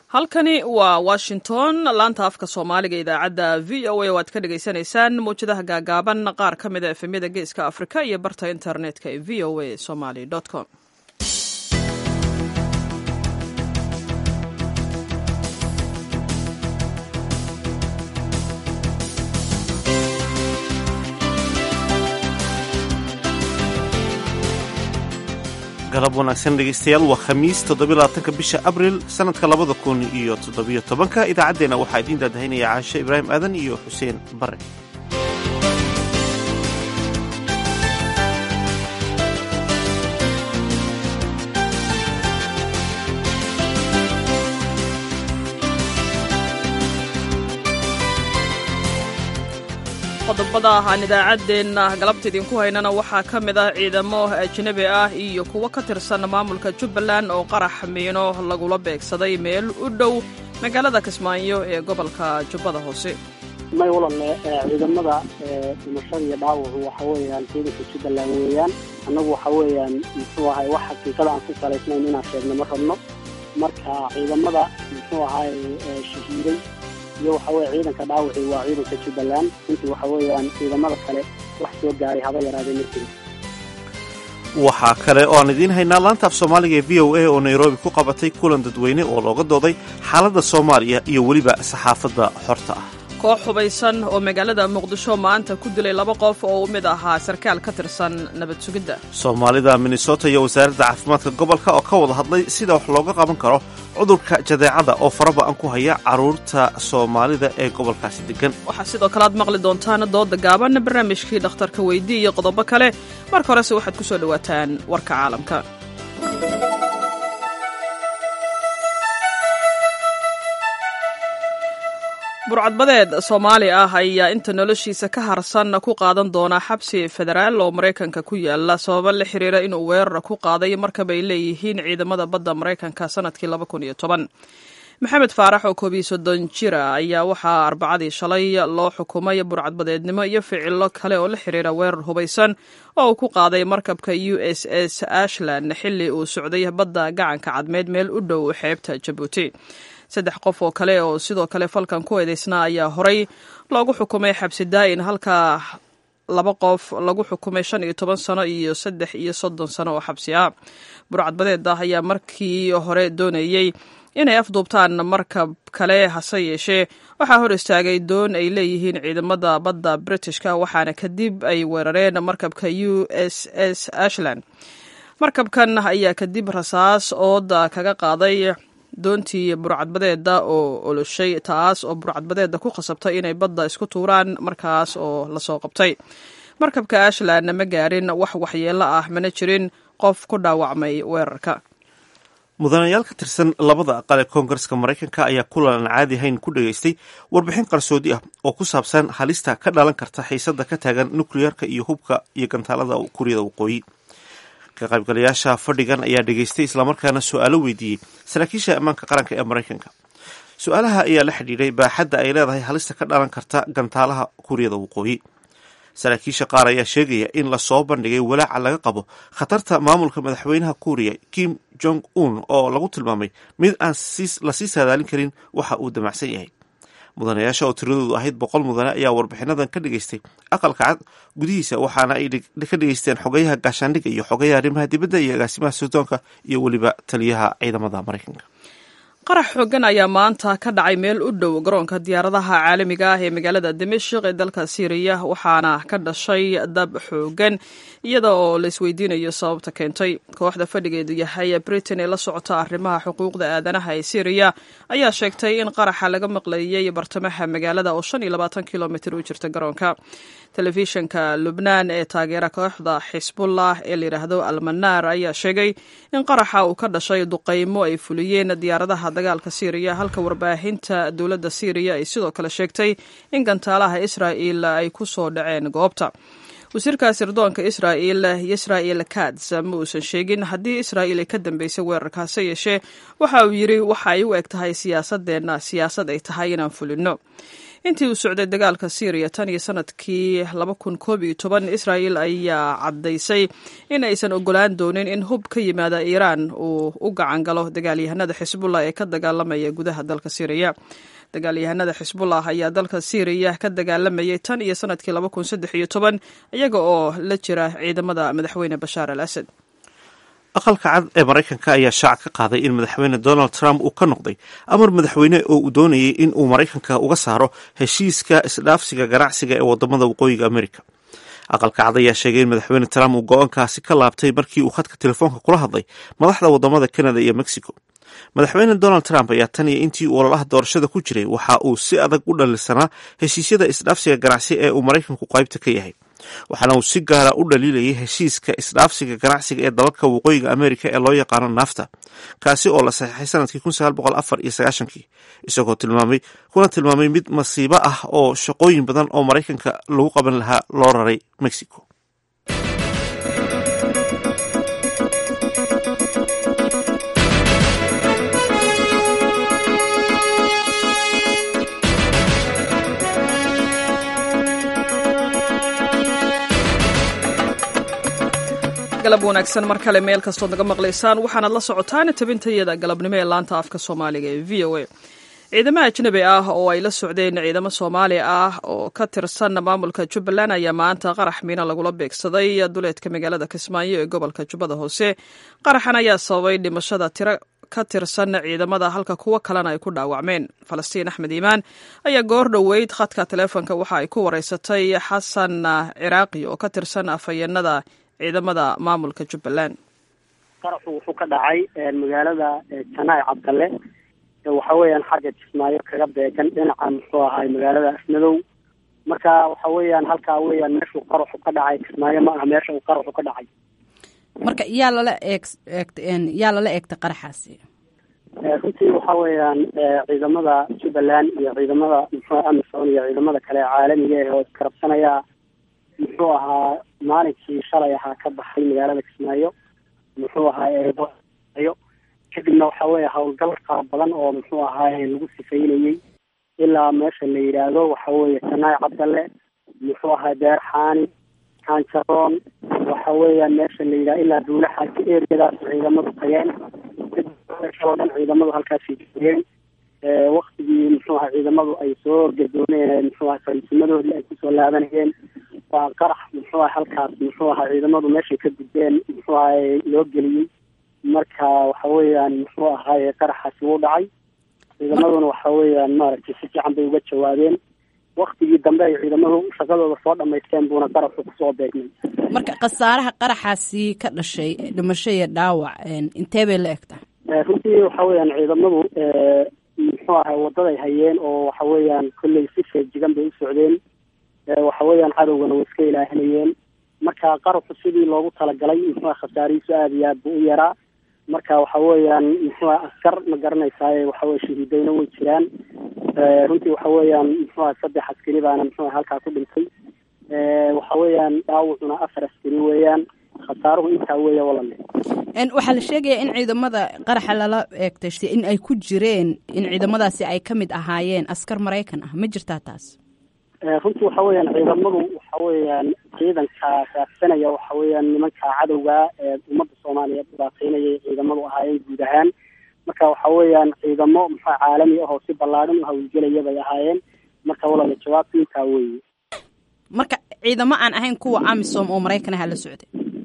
halkani waa washington laanta afka soomaaliga idaacadda v o a oo aad ka dhagaysanaysaan mawjadaha gaagaaban qaar ka mida efemyada geeska afrika iyo barta internetka ee v o a somaly com galab wanaagsan dhegaystayaal waa khamiis toddobylabaatanka bisha abril sannadka labada kun iyo toddobiyo tobanka idaacaddeenna waxaa idiin daadahaynaya caashe ibraahim aadan iyo xuseen bare qodobada aan idaacaddeenna galabta idinku haynana waxaa ka mid ah ciidamo ajnebi ah iyo kuwo ka tirsan maamulka jubbaland oo qarax miino lagula beegsaday meel u dhow magaalada kismaayo ee gobolka jubbada hoose may walalle ciidamada dhimashada iyo dhaawacu waxa weeyaan ciidanka jubbaland weeyaan annagu waxa weeyaan muxuu ahay wax xaqiiqada aan ku salaysnayn inaan sheegno ma rabno marka ciidamada muxuu ahay shahiiday iyo waxa weye ciidanka dhaawaci waa ciidanka jubbaland intii waxa weeyaan ciidamada kale wax soo gaaray haba yaraadee markii waxaa kale oo aan idiin haynaa laanta af soomaaliga ee v o a oo nairobi ku qabatay kulan dadweyne oo looga dooday xaaladda soomaaliya iyo weliba saxaafadda xorta ah koox hubaysan oo magaalada muqdisho maanta ku dilay laba qof oo u mid ahaa sarkaal ka tirsan nabad sugidda soomaalida minnesota iyo wasaaradda caafimaadka gobolka oo ka wada hadlay sida wax looga qaban karo cudurka jadeecada oo faraba-an ku haya carruurta soomaalida ee gobolkaasi degan waxaa sidoo kale aad maqli doontaan dooda gaaban barnaamijkii dhakhtarka weydii iyo qodobo kale marka horese waxaad ku soo dhowaataan warka caalamka burcadbadeed soomaali ah ayaa inta noloshiisa ka harsan ku qaadan doona xabsi federaal oo maraykanka ku yaala sababo la xiriira inuu weerar ku qaaday markabay leeyihiin ciidamada badda maraykanka sanadkii maxamed faarax oo koobiyo soddon jira ayaa waxaa arbacadii shalay loo xukumay burcadbadeednimo iyo ficilo kale oo la xiriira weerar hubaysan oo uu ku qaaday markabka u s s ashland xilli uu socday badda gacanka cadmeed meel u dhow xeebta jabuuti saddex qof oo kale oo sidoo kale falkan ku eedeysnaa ayaa horay loogu xukumay xabsi daa'in halka laba qof lagu xukumay shan iyo toban sano iyo saddex iyo soddon sano oo xabsi ah burcadbadeeda ayaa markii hore doonayey inay afduubtaan markab kale hase yeeshee waxaa hor istaagay doon ay leeyihiin ciidamada badda britishka waxaana kadib ay weerareen markabka u s s ashland markabkan ayaa kadib rasaas ooda kaga qaaday doontii burcadbadeeda oo oloshay taas oo burcadbadeeda ku khasabtay inay badda isku tuuraan markaas oo lasoo qabtay markabka ashland ma gaarin wax waxyeelo ah mana jirin qof ku dhaawacmay weerarka mudanayaal ka tirsan labada aqal ee koongareska maraykanka ayaa kulan aan caadi ahayn ku dhegaystay warbixin qarsoodi ah oo ku saabsan halista ka dhalan karta xiisada ka taagan nukliyeerka iyo hubka iyo gantaalada kuuriyada waqooyi ka qaybgalayaasha fadhigan ayaa dhegaystay islamarkaana su-aalo weydiiyey saraakiisha ammaanka qaranka ee maraykanka su-aalaha ayaa la xidhiidhay baaxadda ay leedahay halista ka dhalan karta gantaalaha kuuriyada waqooyi saraakiisha qaar ayaa sheegaya in lasoo bandhigay walaaca laga qabo khatarta maamulka madaxweynaha kuuriya kim jong un oo lagu tilmaamay mid aan lasii saadaalin karin waxa uu damacsan yahay mudanayaasha oo tiradoodu ahayd boqol mudane ayaa warbixinadan ka dhegaystay aqalka cad gudihiisa waxaana ay ka dhegaysteen xogayaha gaashaandhigga iyo xogayaha arrimaha dibadda iyo agaasimaha suudoonka iyo weliba taliyaha ciidamada maraykanka qarax xoogan ayaa maanta ka dhacay meel u dhow garoonka diyaaradaha caalamiga ah ee magaalada dimashik ee dalka syriya waxaana ka dhashay dab xoogan iyada oo la isweydiinayo sababta keentay kooxda fadhigeedu yahay britain ee la socota arrimaha xuquuqda aadanaha ee syriya ayaa sheegtay in qaraxa laga maqleeyey bartamaha magaalada oo shan iyo labaatan kilomitr u jirta garoonka telefishinka lubnaan ee taageera kooxda xisbullah ee layidhaahdo almanaar ayaa sheegay in qaraxa uu ka dhashay duqaymo ay fuliyeen diyaaradaha dagaalka syriya halka warbaahinta dowladda syriya ay sidoo kale sheegtay in gantaalaha israa'il ay ku soo dhaceen goobta wasiirka sirdoonka israa'il israa'il kats ma uusan sheegin haddii israa'il ay ka dambeysay weerarkaase yeeshee waxa uu yidhi waxa ay u eg tahay siyaasadeenna siyaasad ay tahay inaan fulino intii uu socday dagaalka syriya tan iyo sanadkii laba kun koob iyo toban israel ayaa caddaysay in aysan ogolaan doonin in hub ka yimaada iiraan uu u gacan galo dagaalyahanada xisbullah ee ka dagaalamaya gudaha dalka syriya dagaalyahanada xisbullah ayaa dalka syriya ka dagaalamayay tan iyo sanadkii laba kun saddex iyo toban iyaga oo la jira ciidamada madaxweyne bashaar al asad aqalka cad ee maraykanka ayaa shaaca ka qaaday in madaxweyne donald trump uu ka noqday amar madaxweyne oo uu doonayay in uu maraykanka uga saaro heshiiska isdhaafsiga ganacsiga ee wadamada waqooyiga america aqalka cad ayaa sheegay in madaxweyne trump uu go-aankaasi ka laabtay markii uu khadka telefoonka kula hadlay madaxda wadamada canada iyo mexico madaxweyne donald trump ayaa tan iyo intii uu ololaha doorashada ku jiray waxa uu si adag u dhalisanaa heshiisyada isdhaafsiga ganacsi ee uu maraykanku qaybta ka yahay waxaana uu si gaara u dhaliilayay heshiiska isdhaafsiga ganacsiga ee dalalka waqooyiga amerika ee loo yaqaano nafta kaasi oo la saxiixay sanadkii kun sagaal boqol afar iyo sagaashankii isagoo tilmaamay kuna tilmaamay mid masiibo ah oo shaqooyin badan oo maraykanka lagu qaban lahaa loo raray mexico galab wanaagsan mar kale meel kastood naga maqlaysaan waxaanaad la socotaan tabintayada galabnimo ee laanta afka soomaaliga ee v o a ciidamo ajnabi ah oo ay la socdeen ciidamo soomaali ah oo ka tirsan maamulka jubbaland ayaa maanta qarax miino lagula beegsaday duleedka magaalada kismaayo ee gobolka jubbada hoose qaraxan ayaa sababay dhimashada tiro ka tirsan ciidamada halka kuwo kalena ay ku dhaawacmeen falastiin axmed iimaan ayaa goor dhoweyd khadka taleefonka waxa ay ku wareysatay xasan ciraaqi oo ka tirsan afhayeenada ciidamada maamulka jubbaland qaraxu wuxuu ka dhacay magaalada janaay cabdalle waxa weeyaan xagga jismaayo kaga beegan dhinaca muxuu ahaay magaalada afmadow marka waxa weeyaan halkaa weeyaan meeshuu qaraxu ka dhacay kismaayo ma aha meesha uu qaraxu ka dhacay marka yaa lala eeg eegt yaa lala eegtay qaraxaasi runtii waxa weeyaan ciidamada jubbaland iyo ciidamada muxuu amisom iyo ciidamada kale caalamiga eh oo iskarabsanaya muxuu ahaa maalinkii shalay ahaa ka baxay magaalada kismaayo muxuu ahaa kadibna waxa weeye howlgal qaar badan oo muxuu ahaay lagu sifaynayey ilaa meesha la yidhaahdo waxa weeye janaay cabdalle muxuu ahaa beerxaani kaanjaroon waxa weeyaan meesha la yidhahdo ilaa duulaxaasi eriyadaas ciidamadu tageen oo dhan ciidamadu halkaasay joogeen waktigii muxuu ahaa ciidamadu ay soo gadooneen muxuu ahaa fariisimadoodii ay kusoo laabanayeen waa qarax muxuu aha halkaas muxuu ahaa ciidamadu meeshay ka gudbeen muxuu ahay loo geliyey marka waxa weeyaan muxuu ahaaye qaraxaasi wuu dhacay ciidamaduna waxa weeyaan maaragtay si fiican bay uga jawaabeen waktigii dambe ay ciidamadu shaqadooda soo dhamaysteen buuna qaraxu kusoo beegmay marka khasaaraha qaraxaasi ka dhashay dhimasho iyo dhaawac intee bay la egtaa runtii waxa weeyaan ciidamadu muxuu ahay wadaday hayeen oo waxa weeyaan kolley si feejigan bay u socdeen waxa weeyaan cadowgana way iska ilaahinayeen marka qaraxu sidii loogu talagalay muxuu khasaarihiisu aada iyo aad buu u yaraa marka waxa weeyaan muxuu askar ma garanaysaay waxaweye shahiidayna way jiraan runtii waxa weeyaan muxuu saddex askari baana muxuu halkaa ku dhintay waxa weeyaan dhaawacuna afar askari weeyaan khasaaruhu intaa weeya walale waxaa la sheegayaa in ciidamada qaraxa lala eegtay in ay ku jireen in ciidamadaasi ay ka mid ahaayeen askar maraykan ah ma jirtaa taas runtii waxa weeyaan ciidamadu waxa weeyaan ciidanka raadsanaya waxa weeyaan nimanka cadowga ee ummadda soomaaliyeed dhibaateynayay ciidamadu ahaayeen guud ahaan marka waxa weeyaan ciidamo muxua caalami ah oo si ballaadhan u hawlgelaya bay ahaayeen marka walala jawaabta intaa weeye marka ciidamo aan ahayn kuwa amisom oo maraykan aha la socday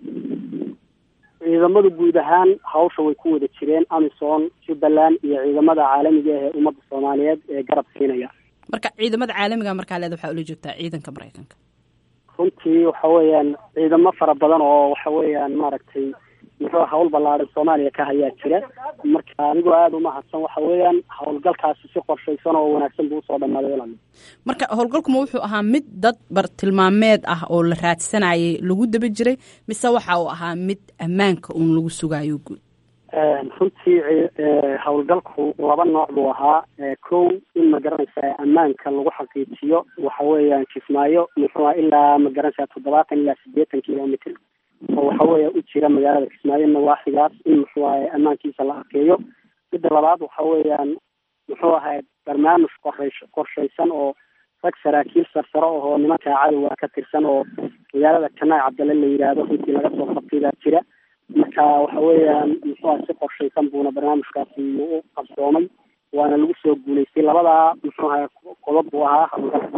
ciidamadu guud ahaan hawsha way ku wada jireen amisom jubbaland iyo ciidamada caalamiga ah ee ummadda soomaaliyeed ee garab siinaya marka ciidamada caalamiga markaa leed waxaa ula joogtaa ciidanka maraykanka runtii waxa weeyaan ciidamo fara badan oo waxa weeyaan maaragtay muxuu hawl ballaaran soomaaliya ka hayaa jira marka anigoo aada umahadsan waxa weeyaan howlgalkaasi si qorshaysan oo wanaagsan buu usoo dhamaaday walal marka howlgalkuma wuxuu ahaa mid dad bartilmaameed ah oo la raadsanayay lagu daba jiray mise waxa uu ahaa mid ammaanka uun lagu sugaayo guud runtii howlgalku laba nooc buu ahaa kow in ma garanaysaa ammaanka lagu xaqiijiyo waxa weeyaan kismaayo muxuu ilaa ma garanaysaa toddobaatan ilaa siddeetan kilomitr oo waxa weeya u jira magaalada kismaayo nawaaxigaas in muxuu ahay ammaankiisa la arkeeyo midda labaad waxa weeyaan muxuu ahay barnaamij qorays qorshaysan oo rag saraakiil sarsaro ahoo nimankaa cadowga ka tirsan oo magaalada janaay cabdalle la yidhaahdo runtii laga soo qabtay baa jira marka waxa weeyaan muxuuha si qorshaysan buuna barnaamijkaasi u qabsoomay waana lagu soo guulaystay labadaa muxuuha qodob buu ahaa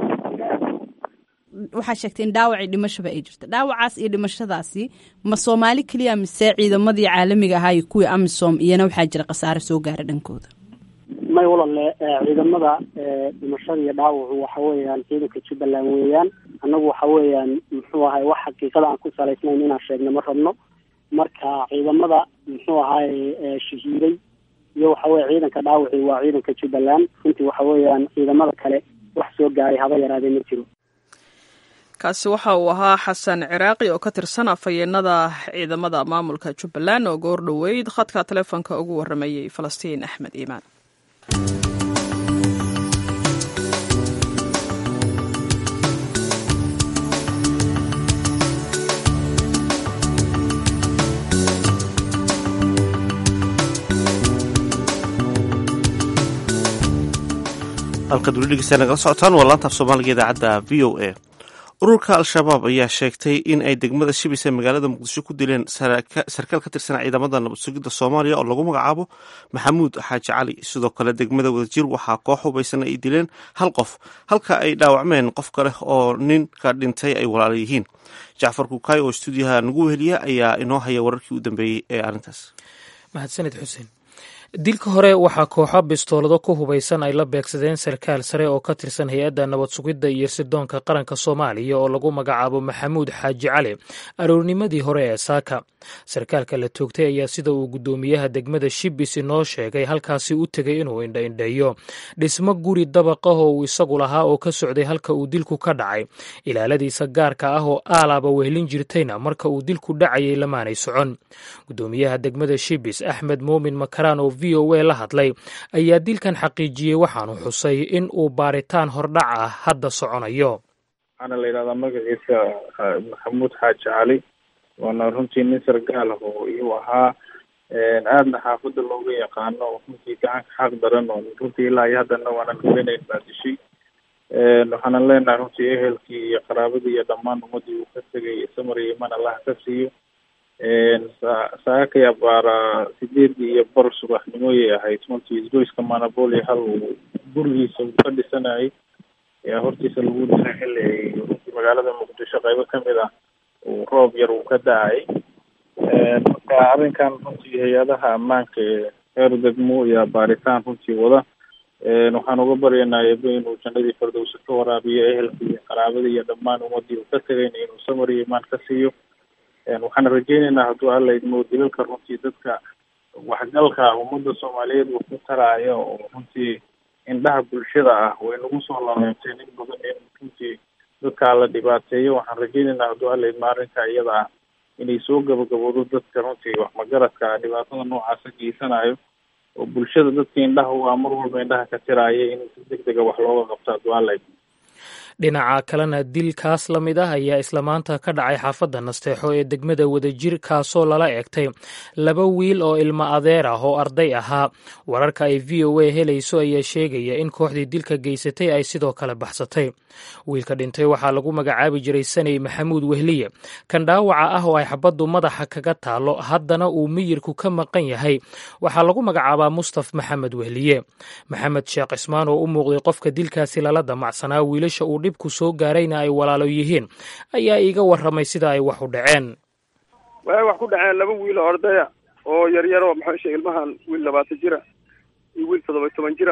waxaa sheegtay in dhaawacii dhimashaba ay jirto dhaawacaas iyo dhimashadaasi ma soomaali keliya mise ciidamadii caalamiga ahaa iyo kuwii amisom iyana waxaa jira khasaare soo gaara dhankooda may walalle ciidamada dhimashada iyo dhaawacu waxa weeyaan ciidanka jubbaland weeyaan annagu waxa weeyaan muxuu ahay wax xaqiiqada aan ku salaysnayn inaan sheegno ma rabno marka ciidamada muxuu ahaay shahiiday iyo waxa weye ciidanka dhaawaci waa ciidanka jubbaland runtii waxa weeyaan ciidamada kale wax soo gaaray haba yaraadee ma jiro kaasi waxa uu ahaa xasan ciraaqi oo ka tirsan afhayeenada ciidamada maamulka jubbaland oo goor dhoweyd khadka taleefonka ugu waramayey falastiin axmed iimaan halkaad weli dhegeysta nagala socotaan waa laantaaf soomaaliga idaacadda v o a ururka al-shabaab ayaa sheegtay in ay degmada shibis ee magaalada muqdisho ku dileen sarkaal ka tirsan ciidamada nabad sugidda soomaaliya oo lagu magacaabo maxamuud xaaji cali sidoo kale degmada wadajir waxaa koox hubaysan ay dileen hal qof halka ay dhaawacmeen qof kale oo ninka dhintay ay walaala yihiin jacfar kukaay oo stuudiyaha nagu weheliya ayaa inoo haya wararkii u dambeeyey ee arrintaas mahadsanid xuseen dilka hore waxaa kooxo bistoolado ku hubaysan ay la beegsadeen sarkaal sare oo ka tirsan hay-adda nabad sugidda iyo sirdoonka qaranka soomaaliya oo lagu magacaabo maxamuud xaaji cali aroornimadii hore ee saaka sarkaalka la toogtay ayaa sida uu guddoomiyaha degmada shibis inoo sheegay halkaasi u tegay inuu indhaindheeyo dhismo guri dabaqah oo uu isagu lahaa oo ka socday halka uu dilku ka dhacay ilaaladiisa gaarka ah oo aalaaba wehlin jirtayna marka uu dilku dhacayay lamaanay socon guddoomiyaha degmada shibis axmed muumin makaraan oo v o a la hadlay ayaa dilkan xaqiijiyey waxaanu xusay in uu baaritaan hordhac ah hadda soconayo waxaana la yidhahdaa magaciisa maxamuud xaaji cali waana runtii nin sargaal ah oo iyuu ahaa aadna xaafadda looga yaqaano oo runtii gacanka xaq daran oo runtii ilaa iyo haddana waanan ogeynayn baa dishay waxaanan leenahay runtii ehelkii iyo qaraabadii iyo dhammaan ummadii uu ka tegay samar iyo iman allah ka siiyo saakaya baara sideedii iyo bar subaxnimoyay ahayd runtii isgoyska manaboli hal uu gurigiisa uu ka dhisanayay ayaa hortiisa lagu dilay xilli ay runtii magaalada muqdisho qaybo kamid ah uu roob yar uu ka da-ay marka arrinkan runtii hay-adaha ammaanka ee heer degmo iyo baaritaan runtii wada waxaan uga baryaynaa eebe inuu jannadii fardowsa ka waraabiyo ehelkii iyo qaraabadii iyo dhammaan ummadii uu ka tegayna inuu samar iyo imaan ka siiyo waxaan rajeynaynaa hadduu alla idmo dilalka runtii dadka waxgalka ummadda soomaaliyeed uu ku taraayo oo runtii indhaha bulshada ah way nagu soo laleentay nin badan in runtii dadkaa la dhibaateeyo waxaan rajeynaynaa hadduu alla idmo arrinka iyada ah inay soo gabagaboodo dadka runtii wax magaradka ah dhibaatada noocaasa geysanayo oo bulshada dadka indhaha u ah mar walba indhaha ka tiraaya in si deg dega wax looga qabto hadduu alla idmo dhinaca kalena dilkaas la mid ah ayaa isla maanta ka dhacay xaafadda nasteexo ee degmada wadajir kaasoo lala eegtay laba wiil oo ilmo adeer ah oo arday ahaa wararka ay v o a helayso ayaa sheegaya in kooxdii dilka geysatay ay sidoo kale baxsatay wiilka dhintay waxaa lagu magacaabi jiray saney maxamuud wehliye kan dhaawaca ah oo ay xabaddu madaxa kaga taalo haddana uu miyirku ka maqan yahay waxaa lagu magacaabaa mustaf maxamed wehliye maxamed sheekh cismaan oo u muuqday qofka dilkaasi lala damacsanaa wiilasha uu dhibku soo gaarayna ay walaalo yihiin ayaa iiga warramay sida ay wax u dhaceen waxay wax ku dhaceen laba wiil oo ardaya oo yaryar oo maxaa sheegay ilmahan wiil labaatan jira iyo wiil toddoba toban jira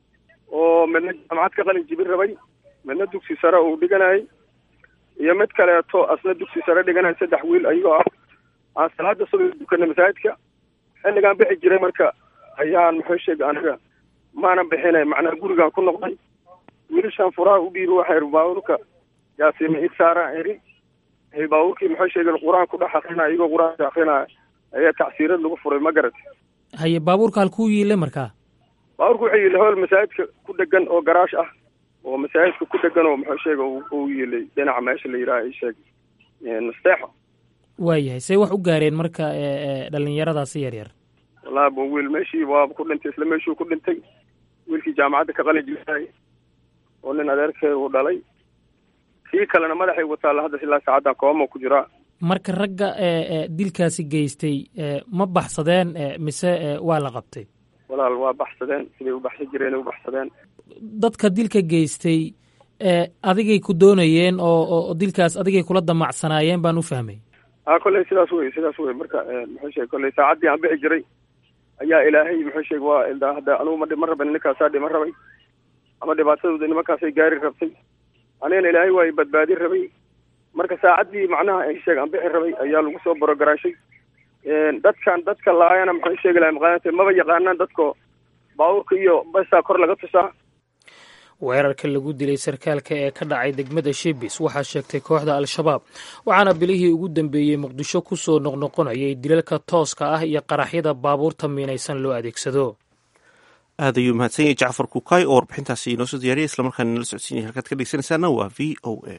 oo midna jaamacad ka qalin jibin rabay midna dugsi sare uu dhiganayay iyo mid kaleeto asna dugsi sare dhiganaya saddex wiil ayagoo ah aan salaada subax dukana masaajidka xilligaan bixi jiray marka ayaan muxuu sheegay aniga maanan bixinay macnaa gurigaan ku noqday wiilashaan furaha u dhiibi waxay baabuurka yaasiima id saaraan eri baabuurkii muxuu sheegay qur-aan ku dhex akrinaya iyagoo qur-aanka akrinaya ayaa tacsiirad lagu furay ma garat haye baabuurka halkuu yiile markaa baabuurka wuxuu yiilay howl masaajidka ku dhegan oo garaash ah oo masaajidka ku dhegan oo muxuu sheega uu yiilay dhinaca meesha la yidhaha i sheeg nasteexo waayahay say wax u gaareen marka dhalinyaradaasi yar yar wallahi ba wiil meeshii waaba ku dhintay isla meeshuu ku dhintay wiilkii jaamacadda ka qalin jiray oo nin adeerkeeda uu dhalay kii kalena madaxay wataalla hadda ilaa saacaddan kooma ku jiraa marka ragga dilkaasi geystay ma baxsadeen mise waa la qabtay walaal waa baxsadeen siday u baxsan jireen u baxsadeen dadka dilka geystay adigay ku doonayeen oo oo dilkaas adigay kula damacsanaayeen baan u fahmay a kolley sidaas wey sidaas wey marka muxuu sheegay kolley saacaddii aan bixi jiray ayaa ilaahay muxuu sheegay waa hadda anugu ma ma rabin ninkaasaa dhima rabay ama dhibaatadooda nimankaasay gaari rabtay anigana ilaahay waa badbaadin rabay marka saacaddii macnaha ay sheeg aan bixi rabay ayaa lagu soo borogaraashay dadkan dadka laayana muxuu sheegi lahay maqaanata maba yaqaanaan dadko baabuurka iyo basaa kor laga tusaa weerarka lagu dilay sarkaalka ee ka dhacay degmada shibis waxaa sheegtay kooxda al-shabaab waxaana bilihii ugu dambeeyey muqdisho ku soo noqnoqonayay dilalka tooska ah iyo qaraxyada baabuurta miinaysan loo adeegsado aad ayuu mahadsan yahay jacfar kukaay oo warbixintaasi inoo soo diyaariyay islamarkaana nala socodsiinaya halkaad ka dhegeysanaysaana waa v o a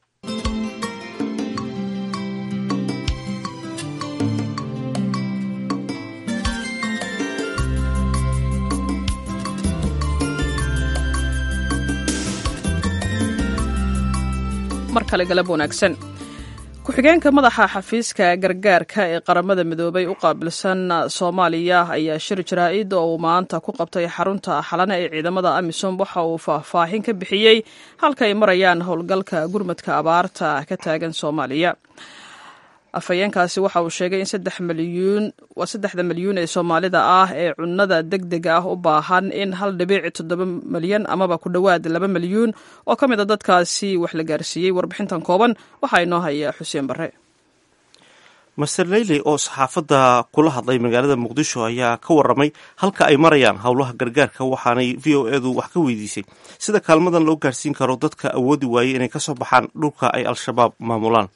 mar kale galab wanaagsan ku-xigeenka madaxa xafiiska gargaarka ee qaramada midoobay u qaabilsan soomaaliya ayaa shir jaraa-id oo uu maanta ku qabtay xarunta xalane ee ciidamada amisom waxa uu faahfaahin ka bixiyey halka ay marayaan howlgalka gurmadka abaarta ka taagan soomaaliya afhayeenkaasi waxa uu sheegay in saddex milyuun waa saddexda milyuun ee soomaalida ah ee cunnada deg dega ah u baahan in hal dhibic toddoba milyan amaba ku dhowaad laba milyuun oo ka mid a dadkaasi wax la gaarsiiyey warbixintan kooban waxaa inoo haya xuseen barre master leyley oo saxaafadda kula hadlay magaalada muqdisho ayaa ka waramay halka ay marayaan howlaha gargaarka waxaanay v o edu wax ka weydiisay sida kaalmadan loo gaarsiin karo dadka awoodi waayey inay kasoo baxaan dhulka ay al-shabaab maamulaan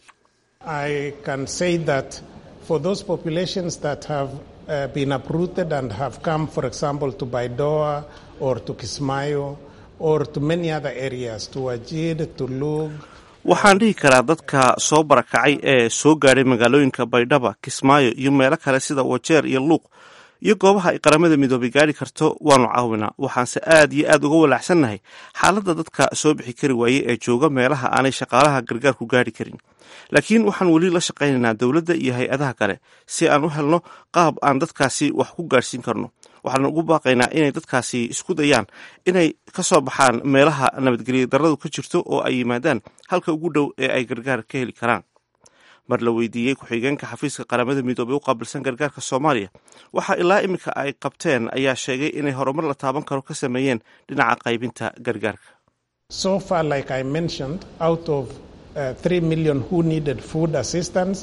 I can say that for those populations that have uh, been uprooted and have come, for example, to Baidoa or to Kismayo or to many other areas, to Wajid, to Lug. waxaan dhihi karaa dadka soo barakacay ee soo gaadhay magaalooyinka baydhaba kismaayo iyo meelo kale sida wajeer iyo luuq iyo goobaha ay qaramada midoobay gaari karto waanu caawinaa waxaanse aad iyo aad uga walaacsannahay xaaladda dadka soo bixi kari waayey ee jooga meelaha aanay shaqaalaha gargaarku gaari karin laakiin waxaan weli la shaqaynaynaa dowladda iyo hay-adaha kale si aan u helno qaab aan dadkaasi wax ku gaarhsiin karno waxaan ugu baaqaynaa inay dadkaasi isku dayaan inay ka soo baxaan meelaha nabadgelya darradu ka jirto oo ay yimaadaan halka ugu dhow ee ay gargaar ka heli karaan mar la weydiiyey ku-xigeenka xafiiska qaramada midoobey u qaabilsan gargaarka soomaaliya waxaa ilaa iminka ay qabteen ayaa sheegay inay horumar la taaban karo ka sameeyeen dhinaca qaybinta gargaarka So far, like I mentioned, out of uh, 3 million who needed food assistance,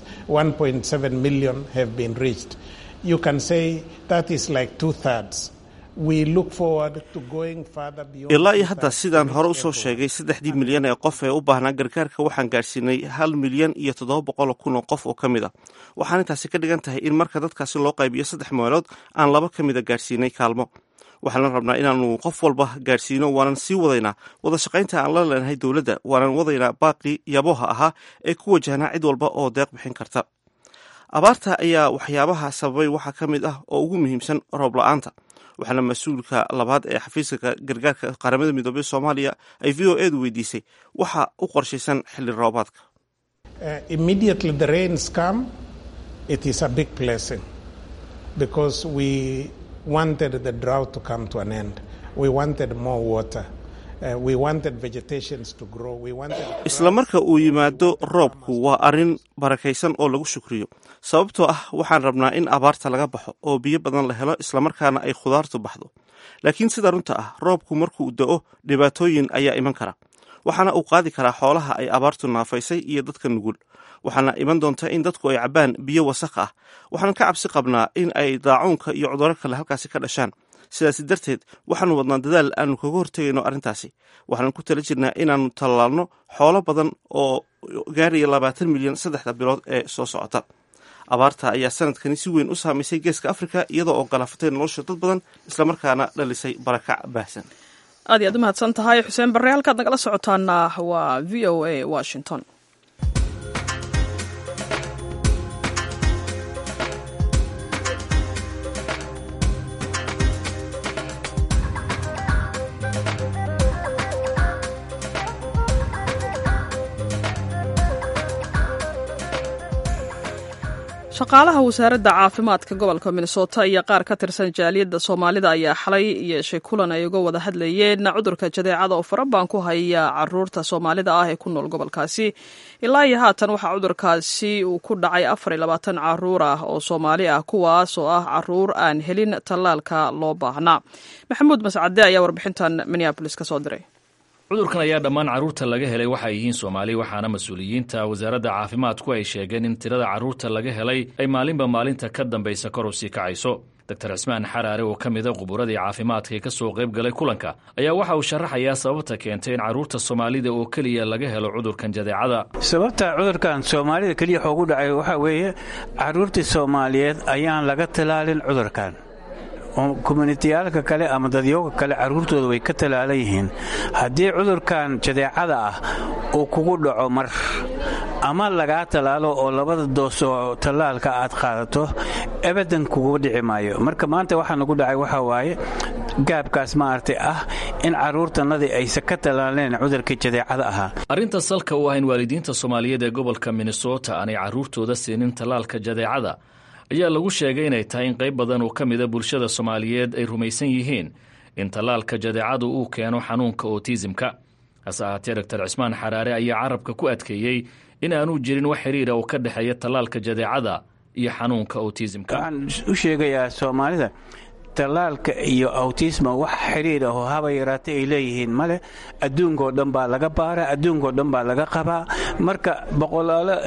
1.7 million have been reached. You can say that is like two thirds. We look forward to going further beyond. ilaa iyo hadda sidaan hore usoo sheegay saddexdii milyan ee qof ee u baahnaa gargaarka waxaan gaarsiinay hal milyan iyo toddoba boqol kun oo qof oo ka mid a waxaan intaasi ka dhigan tahay in marka dadkaasi loo qaybiyo saddex meelood aan laba ka mida gaarsiinay kaalmo waxaan rabnaa inaanu qof walba gaarsiino waanan sii wadaynaa wada shaqaynta aan la leenahay dowladda waanan wadaynaa baaqii yaboha ahaa ee ku wajahnaa cid walba oo deeq bixin karta abaarta ayaa waxyaabaha sababay waxaa ka mid ah oo ugu muhiimsan roob la-aanta waxaana mas-uulka labaad ee xafiiska gargaarka qaramada midoobey soomaaliya ay v o edu weydiisay waxa u qorshaysan xilli roobaadka Uh, immediately the rains come, it is a big blessing because we wanted the drought to come to an end. We wanted more water. Uh, we wanted vegetations to grow. We wanted. isla marka uu yimaado roobku waa arrin barakaysan oo lagu shukriyo sababtoo ah waxaan rabnaa in abaarta laga baxo oo biyo badan la helo islamarkaana ay khudaartu baxdo laakiin sida runta ah roobku markuu da'o dhibaatooyin ayaa iman kara waxaana uu qaadi karaa xoolaha ay abaartu naafaysay iyo dadka nugul waxaana iman doonta in dadku ay cabbaan biyo wasakh ah waxaan ka cabsi qabnaa in ay daacuunka iyo cudurro kale halkaasi ka dhashaan sidaasi darteed waxaanu wadnaa dadaal aanu kaga hortegayno arrintaasi waxaanu ku tala jirnaa inaannu tallaalno xoolo badan oo gaaraya labaatan milyan saddexda bilood ee soo socota abaarta ayaa sanadkani si weyn u saamaysay geeska afrika iyadoo oo galaafatay nolosha dad badan islamarkaana dhalisay barakac baahsan aad iyo aad u mahadsan tahay xuseen barre halkaad nagala socotaana waa v o a washington shaqaalaha wasaaradda caafimaadka gobolka minnesota iyo qaar ka tirsan jaaliyadda soomaalida ayaa xalay yeeshay kulan ay uga wada hadlayeen cudurka jadeecada oo farabaan ku haya caruurta soomaalida ah ee ku nool gobolkaasi ilaa iyo haatan waxaa cudurkaasi uu ku dhacay afar iyo labaatan caruur ah oo soomaali ah kuwaas oo ah caruur aan helin tallaalka loo baahnaa maxamuud mascade ayaa warbixintan minneabolis ka soo diray cudurkan ayaa dhammaan carruurta laga helay waxa ay yihiin soomaali waxaana mas-uuliyiinta wasaaradda caafimaadku ay sheegeen in tirada carruurta laga helay ay maalinba maalinta ka dambaysa kor u sii kacayso doctor cismaan xaraare oo ka mida quburadii caafimaadka ee ka soo qayb galay kulanka ayaa waxa uu sharaxayaa sababta keentay in carruurta soomaalida oo keliya laga helo cudurkan jadeecada sababta cudurkan soomaalida keliya xoogu dhacay waxaa weeye carruurtii soomaaliyeed ayaan laga talaalin cudurkan kommunitiyaalka kale ama dadyooga kale carruurtooda way ka talaalan yihiin haddii cudurkan jadeecada ah uu kugu dhaco mar ama lagaa tallaalo oo labada doos oo tallaalka aad qaadato ebadan kugu dhici maayo marka maanta waxaa nagu dhacay waxaa waaye gaabkaas maaragtay ah in carruurtannadii aysa ka tallaaleen cudurkii jadeecada ahaa arrinta salka u ah in waalidiinta soomaaliyeed ee gobolka minnesota aanay carruurtooda siinin tallaalka jadeecada ayaa lagu sheegay inay tahay in qayb badan oo ka mida bulshada soomaaliyeed ay rumaysan yihiin in tallaalka jadeecadu uu keeno xanuunka otisimka hase ahaatee doctor cismaan xaraare ayaa carabka ku adkeeyey in aanu jirin wax xiriira oo ka dhexeeya tallaalka jadeecada iyo xanuunka otisimka waxaan u sheegayaa soomaalida tallaalka iyo awtisma wax xidhiir ahoo haba yaraata ay leeyihiin male adduunkao dhan baa laga baaraa adduunkao dhan baa laga qabaa marka boqolaalo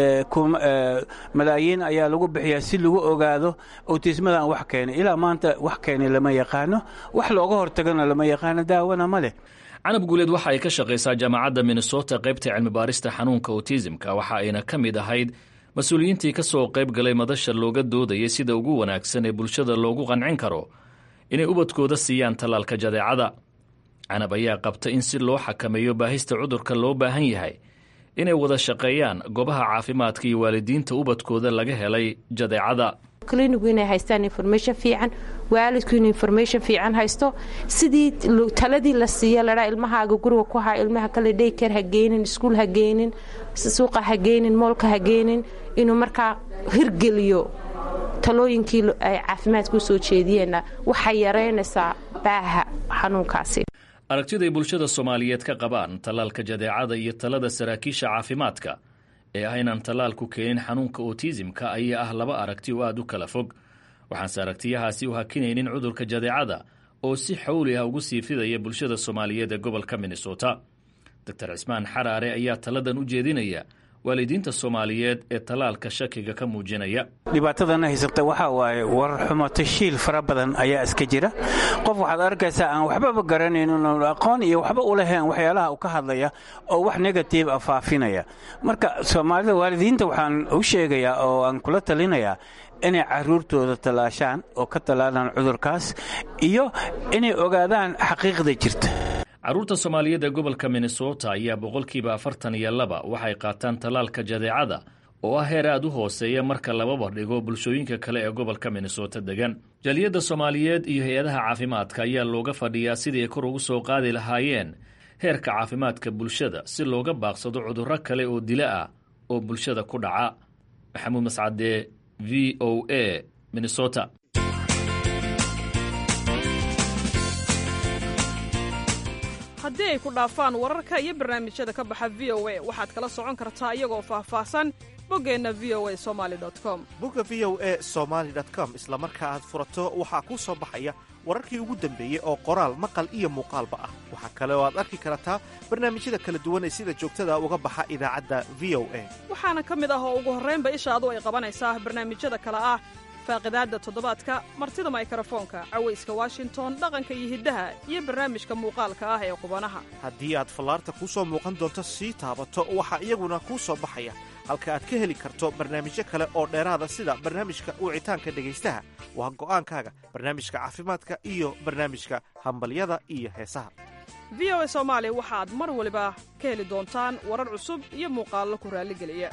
malaayiin ayaa lagu bixiyaa si lagu ogaado awtismadan wax keenay ilaa maanta wax keenay lama yaqaano wax looga hortagana lama yaqaano daawana ma leh canab guuleed waxa ay ka shaqaysaa jaamacadda minnesota qaybta cilmibaarista xanuunka otisimka waxa ayna ka mid ahayd mas-uuliyiintii ka soo qayb galay madasha looga doodayay sida ugu wanaagsan ee bulshada loogu qancin karo inay ubadkooda siiyaan tallaalka jadeecada canab ayaa qabta in si loo xakameeyo baahista cudurka loo baahan yahay inay wada shaqeeyaan goobaha caafimaadka iyo waalidiinta ubadkooda laga helay jadeecada klinigu inay haystaan information fiican waalidku inuu information fiican haysto sidii taladii la siiya ladhaa ilmahaaga guriga ku haa ilmaha kale dayker ha geynin iskuul ha geynin suuqa ha geynin moolka ha geynin inuu markaa hirgeliyo talooyinkii ay caafimaadka u soo jeediyeenna waxay yaraynaysaa baaha xanuunkaasi aragtiday bulshada soomaaliyeed ka qabaan tallaalka jadeecada iyo talada saraakiisha caafimaadka ee ah inaan tallaalku keenin xanuunka otisimka ayaa ah laba aragti oo aada u kala fog waxaanse aragtiyahaasi u hakinaynin cudurka jadeecada oo si xawli ah ugu sii fidaya bulshada soomaaliyeed ee gobolka minnesota doctor cismaan xaraare ayaa taladan u jeedinaya waalidiinta soomaaliyeed ee tallaalka shakiga ka muujinaya dhibaatadana haysata waxaa waaye warar xumo tashiil fara badan ayaa iska jira qof waxaad arkaysaa aan waxbaba garanaynin aqoon iyo waxba u lahayn waxyaalaha u ka hadlaya oo wax negative a faafinaya marka soomaalida waalidiinta waxaan u sheegayaa oo aan kula talinayaa inay caruurtooda tallaashaan oo ka tallaalaan cudurkaas iyo inay ogaadaan xaqiiqda jirta carruurta soomaaliyeed ee gobolka minnesota ayaa boqolkiiba afartan iyo laba waxay qaataan tallaalka jadeecada oo ah heer aad u hooseeya marka lababa dhigo bulshooyinka kale ee gobolka minnesota degan jaliyadda soomaaliyeed iyo hay-adaha caafimaadka ayaa looga fadhiyaa sidii ay kor ugu soo qaadi lahaayeen heerka caafimaadka bulshada si looga baaqsado cudurro kale oo dila ah oo bulshada ku dhaca maxamuud mascade v o a minnesota haddii ay ku dhaafaan wararka iyo barnaamijyada ka baxa v o a waxaad kala socon kartaa iyagoo faahfaahsan boggeenna v o a somali com bogga v o a somaali com isla marka aad furato waxaa kuu soo baxaya wararkii ugu dambeeyey oo qoraal maqal iyo muuqaalba ah waxaa kale oo aad arki kartaa barnaamijyada kala duwan ee sida joogtada uga baxa idaacadda v o a waxaana ka mid ah oo ugu horraynba ishaadu ay qabanaysaa barnaamijyada kale ah faaqidaadda toddobaadka martida maykarafoonka cawayska washington dhaqanka iyo hiddaha iyo barnaamijka muuqaalka ah ee qubanaha haddii aad fallaarta kuu soo muuqan doonto sii taabato waxaa iyaguna kuu soo baxaya halka aad ka heli karto barnaamijyo kale oo dheeraada sida barnaamijka wicitaanka dhegaystaha waa go'aankaaga barnaamijka caafimaadka iyo barnaamijka hambalyada iyo heesaha v o a soomaali waxaad mar waliba ka heli doontaan warar cusub iyo muuqaallo ku raalligeliya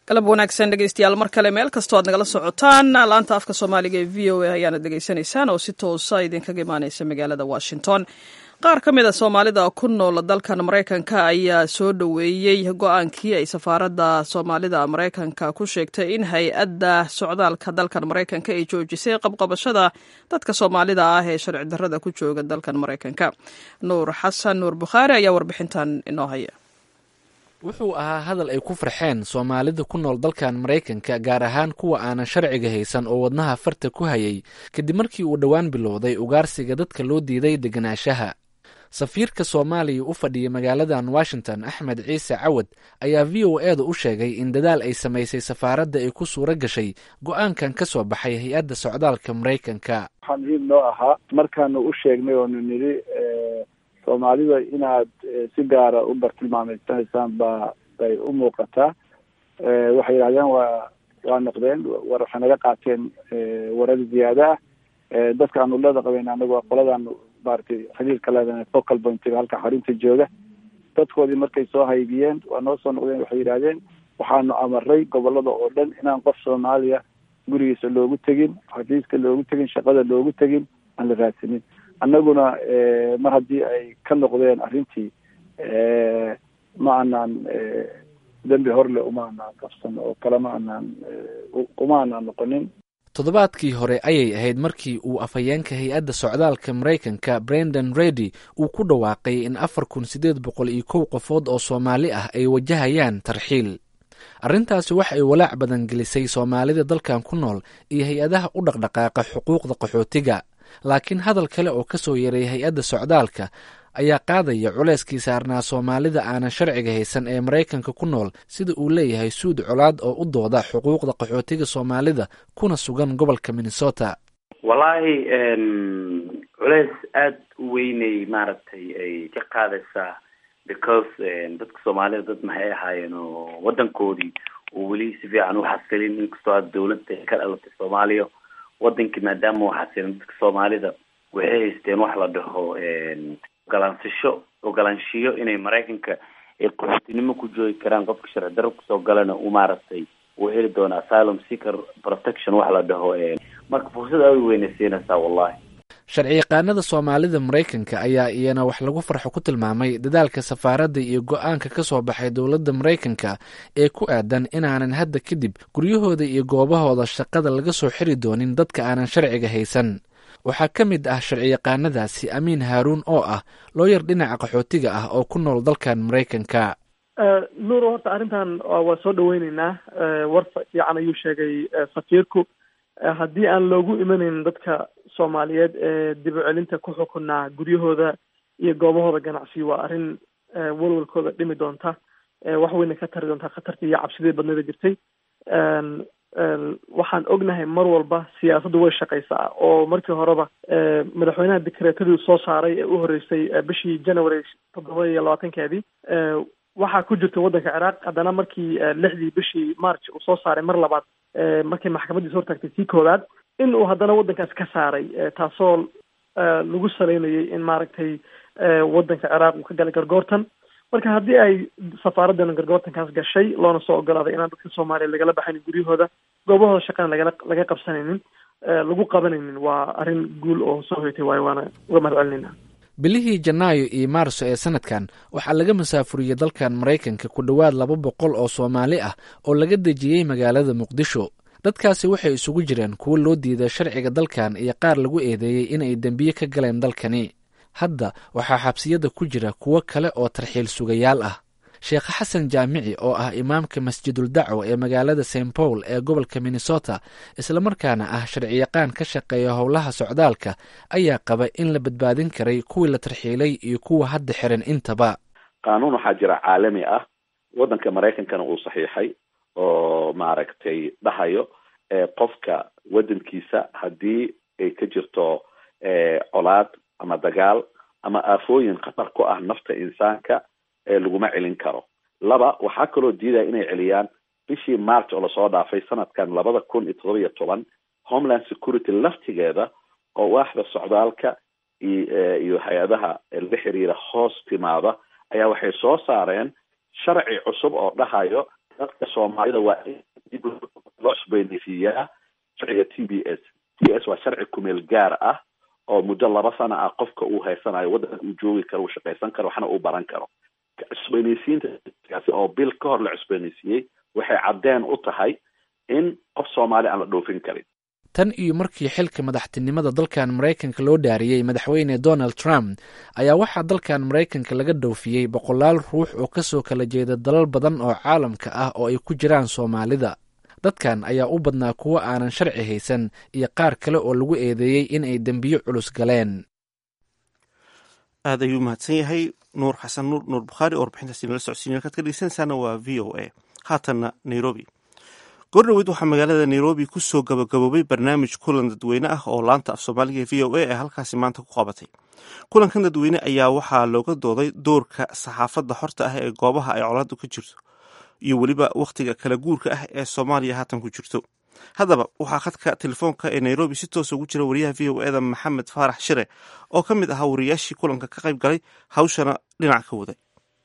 galab wanaagsan dhegeystayaal mar kale meel kastoo aad nagala socotaan laanta afka soomaaliga ee v o a ayaanad dhegeysanaysaan oo si toosa idinkaga imaaneysa magaalada washington qaar ka mid a soomaalida ku nool dalkan maraykanka ayaa soo dhoweeyey go-aankii ay safaaradda soomaalida maraykanka ku sheegtay in hay-adda socdaalka dalkan maraykanka ay joojisay qabqabashada dadka soomaalida ah ee sharci darrada ku jooga dalkan maraykanka nuur xasan nuur bukhaari ayaa warbixintan inoo haya wuxuu ahaa hadal ay ku farxeen soomaalida ku nool dalkan maraykanka gaar ahaan kuwa aanan sharciga haysan oo wadnaha farta ku hayay kadib markii uu dhowaan bilowday ugaarsiga dadka loo diiday deganaanshaha safiirka soomaaliya u fadhiya magaaladan washington axmed ciise cawad ayaa v o eeda u sheegay in dadaal ay samaysay safaaradda ay ku suuro gashay go-aankan ka soo baxay hay-adda socdaalka maraykanka waxaa muhiim noo ahaa markaanu u sheegnay oonu nidhi soomaalida inaad si gaara u bartilmaameysanaysaan ba bay u muuqataa waxay yidhahdeen waa waa noqdeen war waxay naga qaateen warar ziyaada ah dadka aanu leeda qabeyn anagu waa qoladaanu maratay xiriirka leedahay focal pointiga halka xarunta jooga dadkoodii markay soo haybiyeen waa noo soo noqdeen waxay yidhahdeen waxaanu amaray gobolada oo dhan inaan qof soomaaliya gurigiisa loogu tegin xafiiska loogu tegin shaqada loogu tegin aan la raadsanin annaguna mar haddii ay ka noqdeen arrintii ma aanaan dembi horle uma anaan qabsan oo kale ma anaan uma anaan noqonin toddobaadkii hore ayay ahayd markii uu afhayeenka hay-adda socdaalka maraykanka brendan redy uu ku dhawaaqay in afar kun siddeed boqol iyo kow qofood oo soomaali ah ay wajahayaan tarxiil arrintaasi wax ay walaac badan gelisay soomaalida dalkan ku nool iyo hay-adaha u dhaqdhaqaaqa xuquuqda qaxootiga laakiin hadal kale oo ka soo yaray hay-adda socdaalka ayaa qaadaya culeyskii saarnaa soomaalida aanan sharciga haysan ee maraykanka ku nool sida uu leeyahay suud colaad oo u dooda xuquuqda qaxootiga soomaalida kuna sugan gobolka minnesota wallaahi culeys aada u weynay maaragtay ay ka qaadaysaa because dadka soomaalida dad maxay ahaayeen oo wadankoodii oo weli si fiican u xasilin inkastoo aad dawladda ay ka dhalatay soomaaliya wadankii maadaama u xasilin dadka soomaalida waxay haysteen wax la dhaho ogolaansasho ogolaanshiyo inay maraykanka ay qaxootinimo ku joogi karaan qofka sharci darro kusoo galana uu maaragtay uu heli doono asylum seeker protection wax la dhaho marka fursad aad u weynay siinaysaa wallahi sharci yaqaanada soomaalida maraykanka ayaa iyana wax lagu farxo ku tilmaamay dadaalka safaaradda iyo go-aanka ka soo baxay dowladda maraykanka ee ku aadan inaanan hadda kadib guryahooda iyo goobahooda shaqada laga soo xiri doonin dadka aanan sharciga haysan waxaa ka mid ah sharci yaqaanadaasi amiin haaruun oo ah looyar dhinaca qaxootiga ah oo ku nool dalkan maraykanka nuur horta arrintan waa soo dhaweyneynaa war fiican ayuu sheegay safiirku haddii aan loogu imanayn dadka soomaaliyeed ee dib u celinta ku xukunaa guryahooda iyo goobahooda ganacsi waa arrin walwalkooda dhimi doonta wax weyna ka tari doontaa khatartii iyo cabsidii badnida jirtay waxaan ognahay mar walba siyaasaddu way shaqaysaa oo markii horeba madaxweynaha dekreetadii soo saaray ee u horreysay bishii january toddoba iyo labaatankeedii waxaa ku jirta waddanka ciraaq haddana markii lixdii bishii march uu soo saaray mar labaad markii maxkamadiis hortaagtay sii koowaad in uu haddana waddankaas ka saaray taasoo lagu saleynayay in maaragtay waddanka ciraaq uu ka galay gargoortan marka haddii ay safaaraddan gargoortankaas gashay loona soo ogolaaday inaan dadka soomaaliya lagala baxaynin guryahooda goobahooda shaqana lagala laga qabsanaynin lagu qabanaynin waa arrin guul oo soo hoytay waayo waana uga mahad celinayna bilihii janaayo iyo maarso ee sanadkan waxaa laga masaafuriyey dalkan maraykanka ku dhowaad laba boqol oo soomaali ah oo laga dejiyey magaalada muqdisho dadkaasi waxay isugu jireen kuwo loo diiday sharciga dalkan iyo qaar lagu eedeeyey inay dembiye ka galeen dalkani hadda waxaa xabsiyada ku jira kuwo kale oo tarxiil sugayaal ah sheekh xasan jaamici oo ah imaamka masjidul dacwa ee magaalada st paul ee gobolka minnesota islamarkaana ah sharciyaqaan ka shaqeeya howlaha socdaalka ayaa qaba in la badbaadin karay kuwii la tarxiilay iyo kuwa hadda xiran intaba qaanuun waxaa jira caalami ah waddanka maraykankana uu saxiixay oo maaragtay dhahayo qofka waddankiisa haddii ay ka jirto colaad ama dagaal ama aafooyin khatar ku ah nafta insaanka laguma celin karo laba waxaa kaloo diidaya inay celiyaan bishii march oo lasoo dhaafay sanadkan labada kun iyo todoba iyo toban homeland security laftigeeda oo waaxda socdaalka iyo hay-adaha la xiriira hoos timaada ayaa waxay soo saareen sharci cusub oo dhahayo dadka soomaalida waa in dib loo cusbooneysiiyaa sharciga t b s t s waa sharci kumeel gaar ah oo muddo laba sana ah qofka uu haysanayo waddanka uu joogi karo uu shaqaysan karo waxna uu baran karo cusbooneysiintaasi oo bil ka hor la cusbooneysiiyey waxay caddeen u tahay in qof soomaali aan la dhoofin karin tan iyo markii xilka madaxtinimada dalkan maraykanka loo dhaariyey madaxweyne donald trump ayaa waxaa dalkan maraykanka laga dhoofiyey boqolaal ruux oo kasoo kala jeeda dalal badan oo caalamka ah oo ay ku jiraan soomaalida dadkan ayaa u badnaa kuwo aanan sharci haysan iyo qaar kale oo lagu eedeeyey in ay dembiyo culus galeen aad ayuu mahadsan yahay nuur xasan nuur nuur bukhaari oo warbixintaasi nala socodsiin halkaad ka dhegeysanaysaana waa v o a haatanna nairobi goordhoweyd waxaa magaalada nairobi ku soo gabagaboobay barnaamij kulan dadweyne ah oo laanta af soomaaliga v o a ee halkaasi maanta ku qabatay kulankan dadweyne ayaa waxaa looga dooday doorka saxaafadda xorta ah ee goobaha ay colaadu ka jirto iyo weliba wakhtiga kala guurka ah ee soomaaliya haatan ku jirto haddaba waxaa khadka telefoonka ee nairobi si toosa ugu jira wariyaha v o eda maxamed faarax shire oo ka mid ahaa wariyaashii kulanka ka qayb galay hawshana dhinac ka waday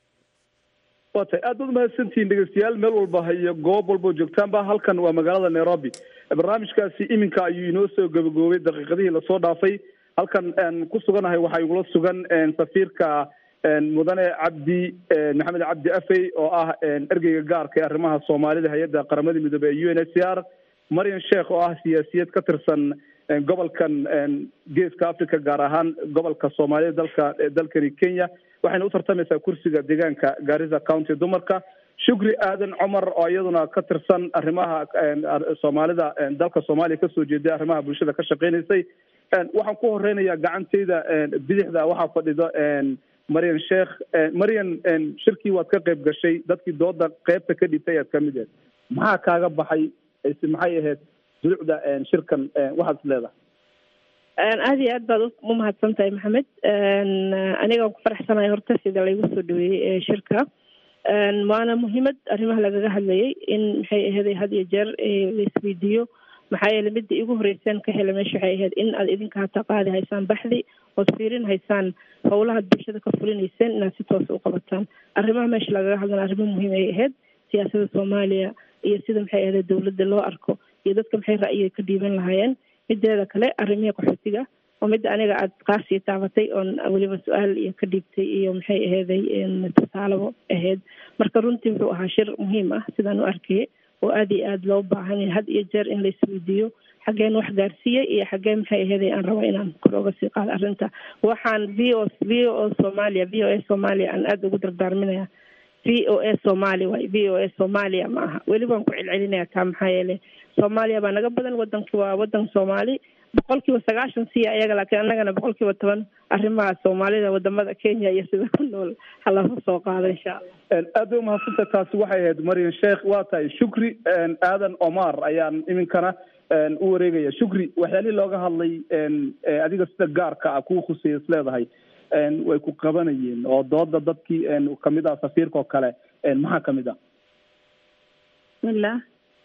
waa tahay aad baad umahadsantihiin dhegeystayaal meel walba iyo goob walbao joogtaanba halkan waa magaalada nairobi barnaamijkaasi iminka ayuu inoo soo gabagaboobay daqiiqadihii lasoo dhaafay halkan ku suganahay waxaa igula sugan safiirka mudane cabdi maxamed cabdi afey oo ah ergeyga gaarka ee arrimaha soomaalida hay-adda qaramada midoobey ee u n h c r marian sheekh oo ah siyaasiyad ka tirsan gobolkan geeska africa gaar ahaan gobolka soomaalida dalka dalkani kenya waxayna u tartamaysaa kursiga deegaanka gaarisa county dumarka shukri aadan cumar oo iyaduna ka tirsan arrimaha soomaalida dalka soomaaliya kasoo jeeday arrimaha bulshada ka shaqeynaysay waxaan ku horeynayaa gacanteyda bidixda waxaa fadhido marian sheekh marian shirkii waad ka qayb gashay dadkii dooda qeybta ka dhibtay aad kamid ahed maxaa kaaga baxay se maxay ahayd dulucda shirkan waxaad is leedahay aada iyo aad baad u mahadsan tahay maxamed aniga ku faraxsanahay horta sida laygu soo dhaweeyey shirka waana muhiimad arrimaha lagaga hadlayay in maxay aheeday had iyo jeer laisweydiiyo maxaa yeele midda igu horeyseen ka hela meesha waxay ahayd in aad idinka hata qaadi haysaan baxdi ood fiirin haysaan howlahaad bulshada ka fulinayseen inaad si toosa u qabataan arrimaha meesha lagaga hadlana arrimo muhiim ay ahayd siyaasada soomaaliya iyo sida maxay ahayd dowladda loo arko iyo dadka maxay ra'yiga ka dhiiban lahaayeen mideeda kale arrimihii qaxootiga oo midda aniga aad qaasii taabatay oon weliba su-aal iyo ka dhiibtay iyo maxay aheeday tusaalabo ahayd marka runtii wuxuu ahaa shir muhiim ah sidaan u arkayay oo aada iyo aada loo baahan yahay had iyo jeer in laisweydiiyo xaggeen wax gaarsiiyey iyo xaggee maxay aheeday aan rabo inaan kor oga sii qaado arrinta waxaan v o v o soomaaliya v o a soomaaliya aan aada ugu dardaarminaya v o a soomaali waay v o a soomaaliya ma aha weli waan ku celcelinaya taa maxaa yeele soomaaliya baa naga badan wadanki waa wadan soomaali boqol kiiba sagaashan siya ayaga laakiin annagana boqol kiiba toban arrimaha soomaalida wadamada kenya iyo sida ku nool halasa soo qaado insha allah aad bay umahadsanta taasi waxay ahayd marian sheekh waa tahay shukri aadan omar ayaan iminkana u wareegaya shukri waxyaalihii looga hadlay adiga sida gaarka ah kuu khuseeya is leedahay way ku qabanayeen oo dooda dadkii kamid ah safiirka oo kale maxaa kamid ah bismillah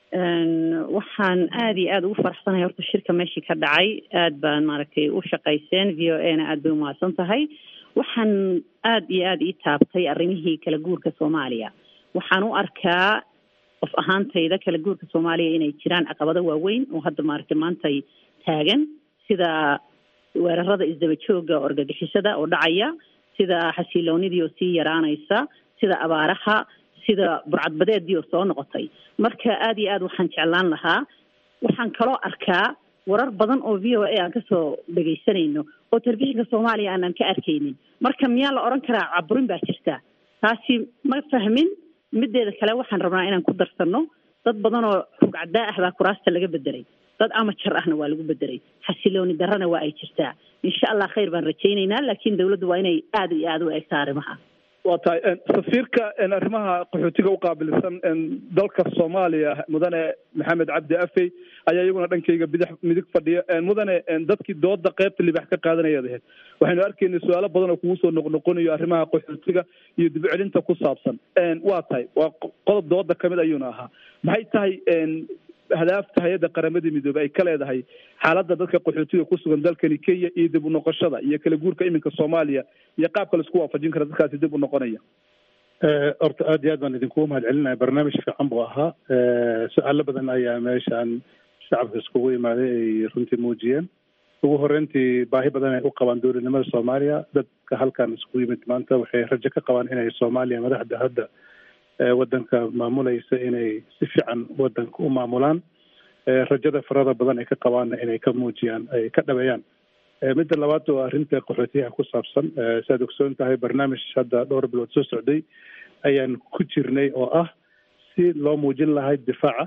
waxaan aada iyo aada ugu faraxsanahay horta shirka meeshii ka dhacay aada baan maaragtay u shaqayseen v o a na aada bay umahadsan tahay waxaan aada iyo aada ii taabtay arrimihii kala guurka soomaaliya waxaan u arkaa qof ahaantayda kala guurka soomaaliya inay jiraan caqabado waaweyn oo hadda maaragtay maantay taagan sida weerarada isdaba jooga orgagixisada oo dhacaya sida xasiloonidii oo sii yaraanaysa sida abaaraha sida burcadbadeedii oo soo noqotay marka aada iyo aad waxaan jeclaan lahaa waxaan kaloo arkaa warar badan oo v o a aan kasoo dhegaysanayno oo telefishinka soomaaliya aanan ka arkaynin marka miyaa la odhan karaa caburin baa jirta taasi ma fahmin mideeda kale waxaan rabnaa inaan ku darsano dad badan oo rugcadaa ah baa kuraasta laga bedelay dad amajar ahna waa lagu bedelay xasilooni darrana waa ay jirtaa insha allah khayr baan rajaynaynaa laakiin dawladdu waa inay aada iyo aada u eegtaa arrimaha waa tahay safiirka arrimaha qaxootiga u qaabilsan dalka soomaaliya mudane maxamed cabdi afey ayaa iyaguna dhankayga bidix midig fadhiya mudane dadkii dooda qeybta libax ka qaadanaya ahayd waxaynu arkaynay su-aalo badan oo kugu soo noqnoqonayo arrimaha qaxootiga iyo dib celinta ku saabsan waa tahay waa qodob dooda kamid ayuuna ahaa maxay tahay hadaafta hay-adda qaramada midoobey ay ka leedahay xaaladda dadka qaxootiga ku sugan dalkani kenya iyo dib u noqoshada iyo kala guurka iminka soomaaliya iyo qaabka laisku waafajin kara dadkaasi dib u noqonaya horta aad iyo aad baan idinkugu mahad celinaya barnaamij fiican buu ahaa su-aalo badan ayaa meeshaan shacabka iskugu imaaday ay runtii muujiyeen ugu horeyntii baahi badan ay u qabaan dowladnimada soomaaliya dadka halkan iskugu yimid maanta waxay rajo ka qabaan inay soomaaliya madaxda hadda wadanka maamulaysa inay si fiican wadanka u maamulaan rajada farada badan ay ka qabaanna inay ka muujiyaan ay ka dhabeeyaan midda labaad waa arrinta qaxootiyaha ku saabsan siaad ogsoon tahay barnaamij hadda dhowr bilood soo socday ayaan ku jirnay oo ah si loo muujin lahay difaaca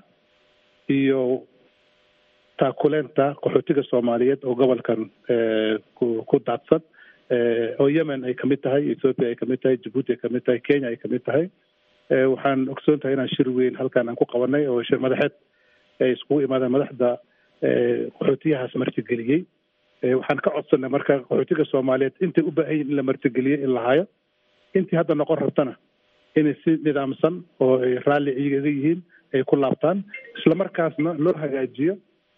iyo taakuleenta qaxootiga soomaaliyeed oo gobolkan ku ku daadsan oo yemen ay kamid tahay ethoopia ay kamid tahay jabuuti ay kamid tahay kenya ay kamid tahay waxaan ogsoon tahay inaan shir weyn halkan aan ku qabanay oo shir madaxeed ay iskugu imaadeen madaxda qaxootiyahaas martigeliyey waxaan ka codsanay marka qaxootiga soomaaliyeed intay u baahan yihin in la martigeliyey in la hayo intii hadda noqon rabtana inay si nidaamsan oo ay raalli iyaga yihiin ay ku laabtaan islamarkaasna loo hagaajiyo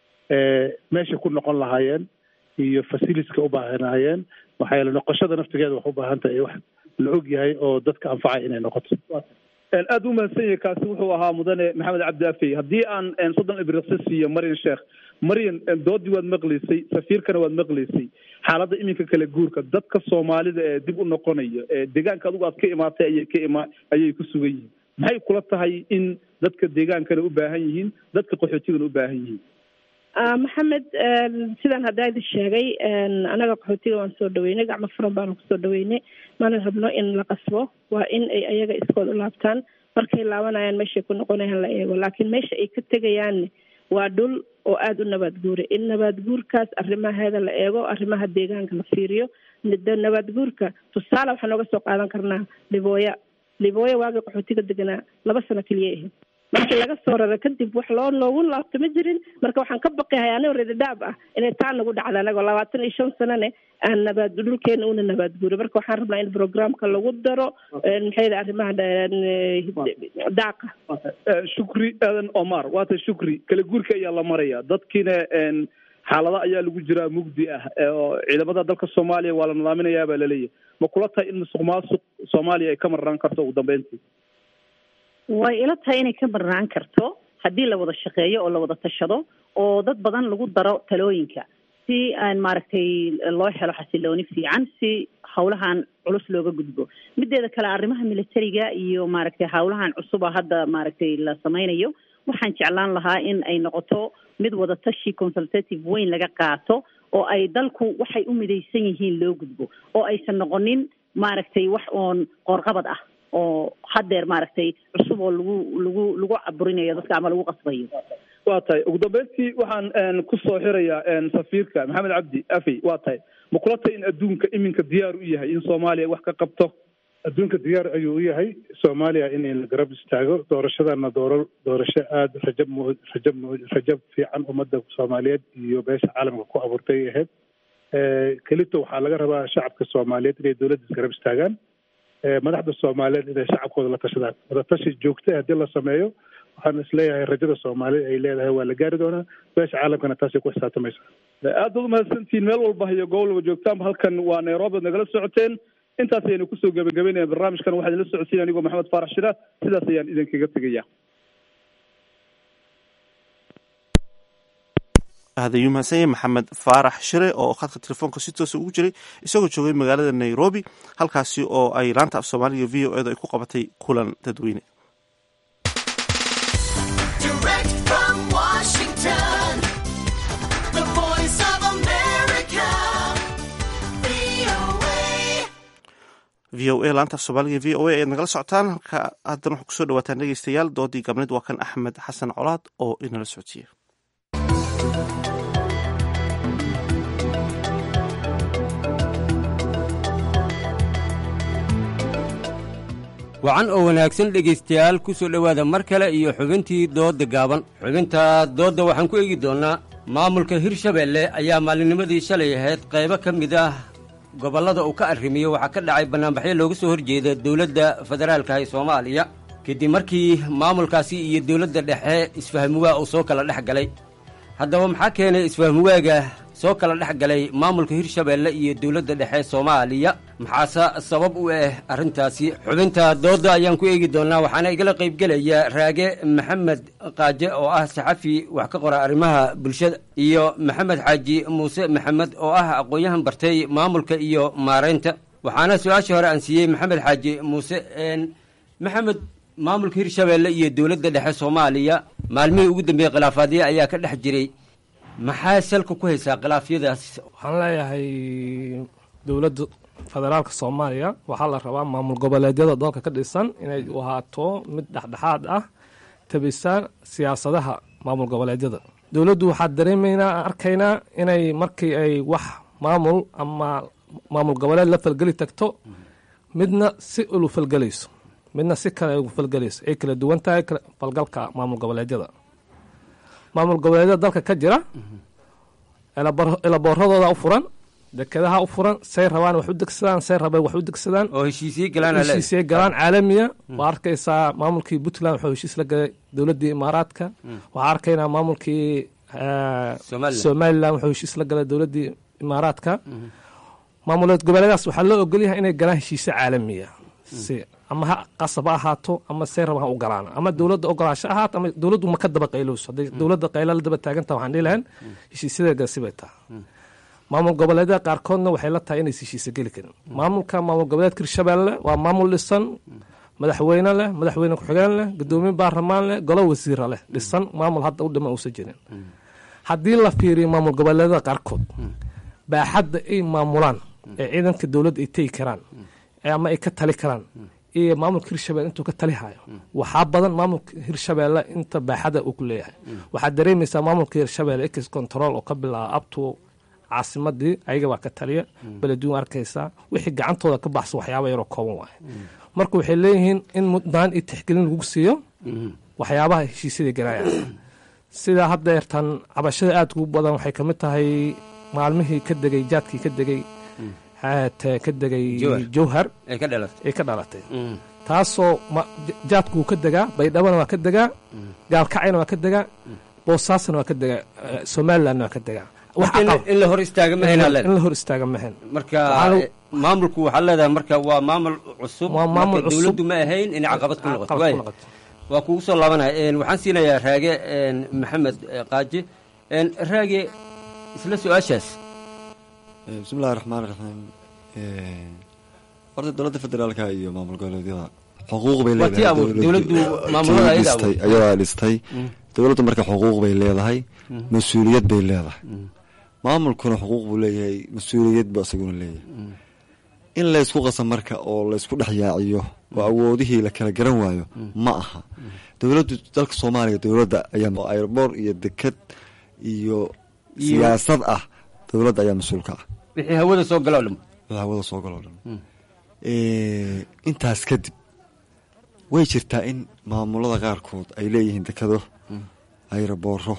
meeshay ku noqon lahaayeen iyo facilitieska u baahanaayeen maxaa yeele noqoshada naftigeeda wax u baahan tahay wax la og yahay oo dadka anfacay inay noqoto aad u mahadsan yahay kaasi wuxuu ahaa mudane maxamed cabdi afey haddii aan soddon ibriqsi siiyo maryan sheekh maryan doodii waad maqlaysay safiirkana waad maqlaysay xaaladda iminka kale guurka dadka soomaalida ee dib u noqonaya ee deegaanka adigu aad ka imaatay ayay ka ima ayay ku sugan yihiin maxay kula tahay in dadka deegaankana u baahan yihiin dadka qaxootigana u baahan yihiin maxamed sidaan haddaa idin sheegay anaga qaxootiga waan soo dhaweynay gacmo furan baanu kusoo dhaweynay mana rabno in la qasbo waa in ay ayaga iskood u laabtaan markay laabanayaan meeshay ku noqonayaan la eego laakiin meesha ay ka tegayaanne waa dhul oo aada u nabaad guura in nabaad guurkaas arrimaheeda la eego arrimaha deegaanka la fiiriyo nabaad guurka tusaale waxaan nooga soo qaadan karnaa libooya libooya waagii qaxootiga deganaa laba sano keliya ahayd markii laga soo raro kadib wax loo loogu laabto ma jirin marka waxaan ka baqahay anigoo redadaab ah inay taa nagu dhacda anagoo labaatan iyo shan sanane aan nabaad dhulkeena una nabaad guuray marka waxaan rabnaa in programka lagu daro maxay arrimaha daaqa shukri aadan omar waata shukri kala guurka ayaa la maraya dadkiina xaalada ayaa lagu jiraa mugdi ah oo ciidamada dalka soomaaliya waa la nidaaminayaa baa laleeyahay ma kula tahay in musuq maasuq soomaaliya ay ka marnaan karto ugu dambeyntii way ila tahay inay ka marnaan karto haddii la wada shaqeeyo oo la wada tashado oo dad badan lagu daro talooyinka si aan maaragtay loo helo xasilooni fiican si hawlahan culus looga gudbo mideeda kale arrimaha militariga iyo maaragtay hawlahan cusuba hadda maaragtay la sameynayo waxaan jeclaan lahaa in ay noqoto mid wadatashi consultative weyn laga qaato oo ay dalku waxay u midaysan yihiin loo gudbo oo aysan noqonin maaragtay wax oon qoorqabad ah oo haddeer maaragtay cusub oo lagu lagu lagu caburinayo dadka ama lagu qasbayo waa tahay ugu dambeyntii waxaan kusoo xirayaa safiirka maxamed cabdi afey waa tahay ma kula tahay in adduunka iminka diyaar u yahay in soomaaliya wax ka qabto adduunka diyaar ayuu u yahay soomaaliya in la garab istaago doorashadana dooro doorasho aada rajab mu rajab mu rajab fiican ummadda soomaaliyeed iyo beesha caalamka ku abuurtay ahayd kelito waxaa laga rabaa shacabka soomaaliyeed inay dowladda isgarab istaagaan madaxda soomaaliyeed inay shacabkooda la tashadaan wadatashi joogta haddii la sameeyo waxaan isleeyahay rajada soomaalida ay leedahay waa la gaari doonaa beesha caalamkana taasay ku xisaabtamaysaa aad baad umahadsantihiin meel walba iyo gobol walba joogtaanba halkan waa nairobi ad nagala socoteen intaas ayaynu kusoo gebagabeynaya barnaamijkan waxaa idinla socodsiin anigoo maxamed faarax shira sidaas ayaan idinkaga tegaya aad ayuu mahadsan yahay maxamed faarax shire oo khadka telefoonka si toosa ugu jiray isagoo joogay magaalada nairobi halkaasi oo ay laanta af soomaaliga v o edu ay ku qabatay kulan dadweyne v o a laanta af soomaaliga v o a ayaad nagala socotaan halka haddana waxaa kusoo dhawaataan dhegeystayaal doodii gabneed waa kan axmed xasan colaad oo inala socodsiiya wacan oo wanaagsan dhegaystayaal ku soo dhowaada mar kale iyo xubintii doodda gaaban xubinta doodda waxaan ku eegi doonnaa maamulka hirshabeelle ayaa maalinimadii shalay ahayd qaybo ka mid ah gobollada uu ka arrimiyo waxaa ka dhacay bannaanbaxyo looga soo horjeeda dowladda federaalka ee soomaaliya kadib markii maamulkaasi iyo dowladda dhexe isfahmuwaa uu soo kala dhex galay haddaba maxaa keenay isfahmuwaaga soo kala dhex galay maamulka hirshabeelle iyo dowladda dhexe soomaaliya maxaase sabab u ah arrintaasi xubinta doodda ayaan ku eegi doonaa waxaana igala qaybgelaya raage maxamed qaaje oo ah saxafi wax ka qora arrimaha bulshada iyo maxamed xaaji muuse maxamed oo ah aqoon-yahan bartay maamulka iyo maareynta waxaana su-aashii hore aan siiyey maxamed xaaji muuse maxamed maamulka hirshabeelle iyo dowladda dhexe soomaaliya maalmihii ugu dambeeyey khilaafaadyo ayaa ka dhex jiray maxaa salka ku haysaa khilaafyadaas waxaan leeyahay dowladda federaalka soomaaliya waxaa la rabaa maamul goboleedyada dalka ka dhisan inay u ahaato mid dhexdhexaad ah tabisaan siyaasadaha maamul goboleedyada dowladdu waxaa dareemaynaa arkaynaa inay markii ay wax maamul ama maamul goboleed la falgeli tagto midna si ulu falgelayso midna si kale ugu falgelayso ay kala duwan tahay falgalka maamul goboleedyada maamul goboleedyada dalka ka jira elabooradooda u furan dekedaha u furan say rabaan wax u degsadaan say rabeen wax u degsadaan oo heshiisye galaan heshiisye galaan caalamiya waa arkaysaa maamulkii puntland wuxuu heshiis la galay dowladdii imaaraadka waxaa arkaynaa maamulkii somalilan wuxuu heshiis la galay dowladdii imaaraadka maamuleed goboleedaas waxaa loo ogolyahay inay galaan heshiisyo caalamiya si ama ha qasab ha ahaato ama say raba ha u galaan ama dowladda ogolaasho ahaato ama dowladdu ma ka daba qaylowso hadday dowladda qayla la daba taaganta waxaan dhihi lahayn heshiisyadeega sibay taha maamul goboleedyada qaarkoodna waxay la tahay inays heshiisa geli karin maamulka maamul goboleedka hirshabeelle waa maamul dhisan madaxweyne leh madaxweyne ku-xigeen leh gudoomiye baarlamaan leh golo wasiira leh dhisan maamul hadda u dhiman uusan jirin haddii la fiiriyo maamul goboleedyada qaarkood baaxadda ay maamulaan ee ciidanka dowladda ay tegi karaan ama ay ka tali karaan iyo maamulka hirshabelle intuu ka tali hayo waxaa badan maamulka hirshabeelle inta baaxada uu ku leeyahay waxaad dareemaysaa maamulka hirshabelle ex control oo ka bilaaba abtu caasimadii ayaga baa ka taliya beleduun arkaysaa wixii gacantooda ka baxsan waxyaaba yaroo kooban waaye marka waxay leeyihiin in mudnaan iyo tixgelin lagu siiyo waxyaabaha heshiisyada galaaya sidaa haddeertan cabashada aadka u badan waxay kamid tahay maalmihii ka degay jaadkii ka degay ka degay jowhar ay ka dhalatay taasoo jaadku wuu ka degaa baydhabana waa ka degaa gaalkacayna waa ka degaa boosaasna waa ka degaa somalilandna waa ka degaa in la hor istaaga in la hor istaaga mahen marka maamulku waxaa leedahay marka waa maamul cusub maamul marka dowladdu ma ahayn inay caqabad ku noqoto waay waa kugu soo laabanaya waxaan siinayaa raage maxamed qaaji raage isla su-aashaas bismillahi raxmaan raxiim horta dowladda federaalka iyo maamul goboleedyada xuquuq bay leedahay ayadaa dhistay dowladdu marka xuquuq bay leedahay mas-uuliyad bay leedahay maamulkuna xuquuq buu leeyahay mas-uuliyad buu isaguna leeyahay in laysku qasa marka oo laysku dhex yaaciyo oo awoodihii la kala garan waayo ma aha dowladdu dalka soomaaliya dowladda ayaa airboor iyo deked iyo siyaasad ah dowladda ayaa mas-uulka ah wixii hawada soo galo dhan wixii hawada soo galo dhan intaas kadib way jirtaa in maamulada qaarkood ay leeyihiin dekado ayrabooro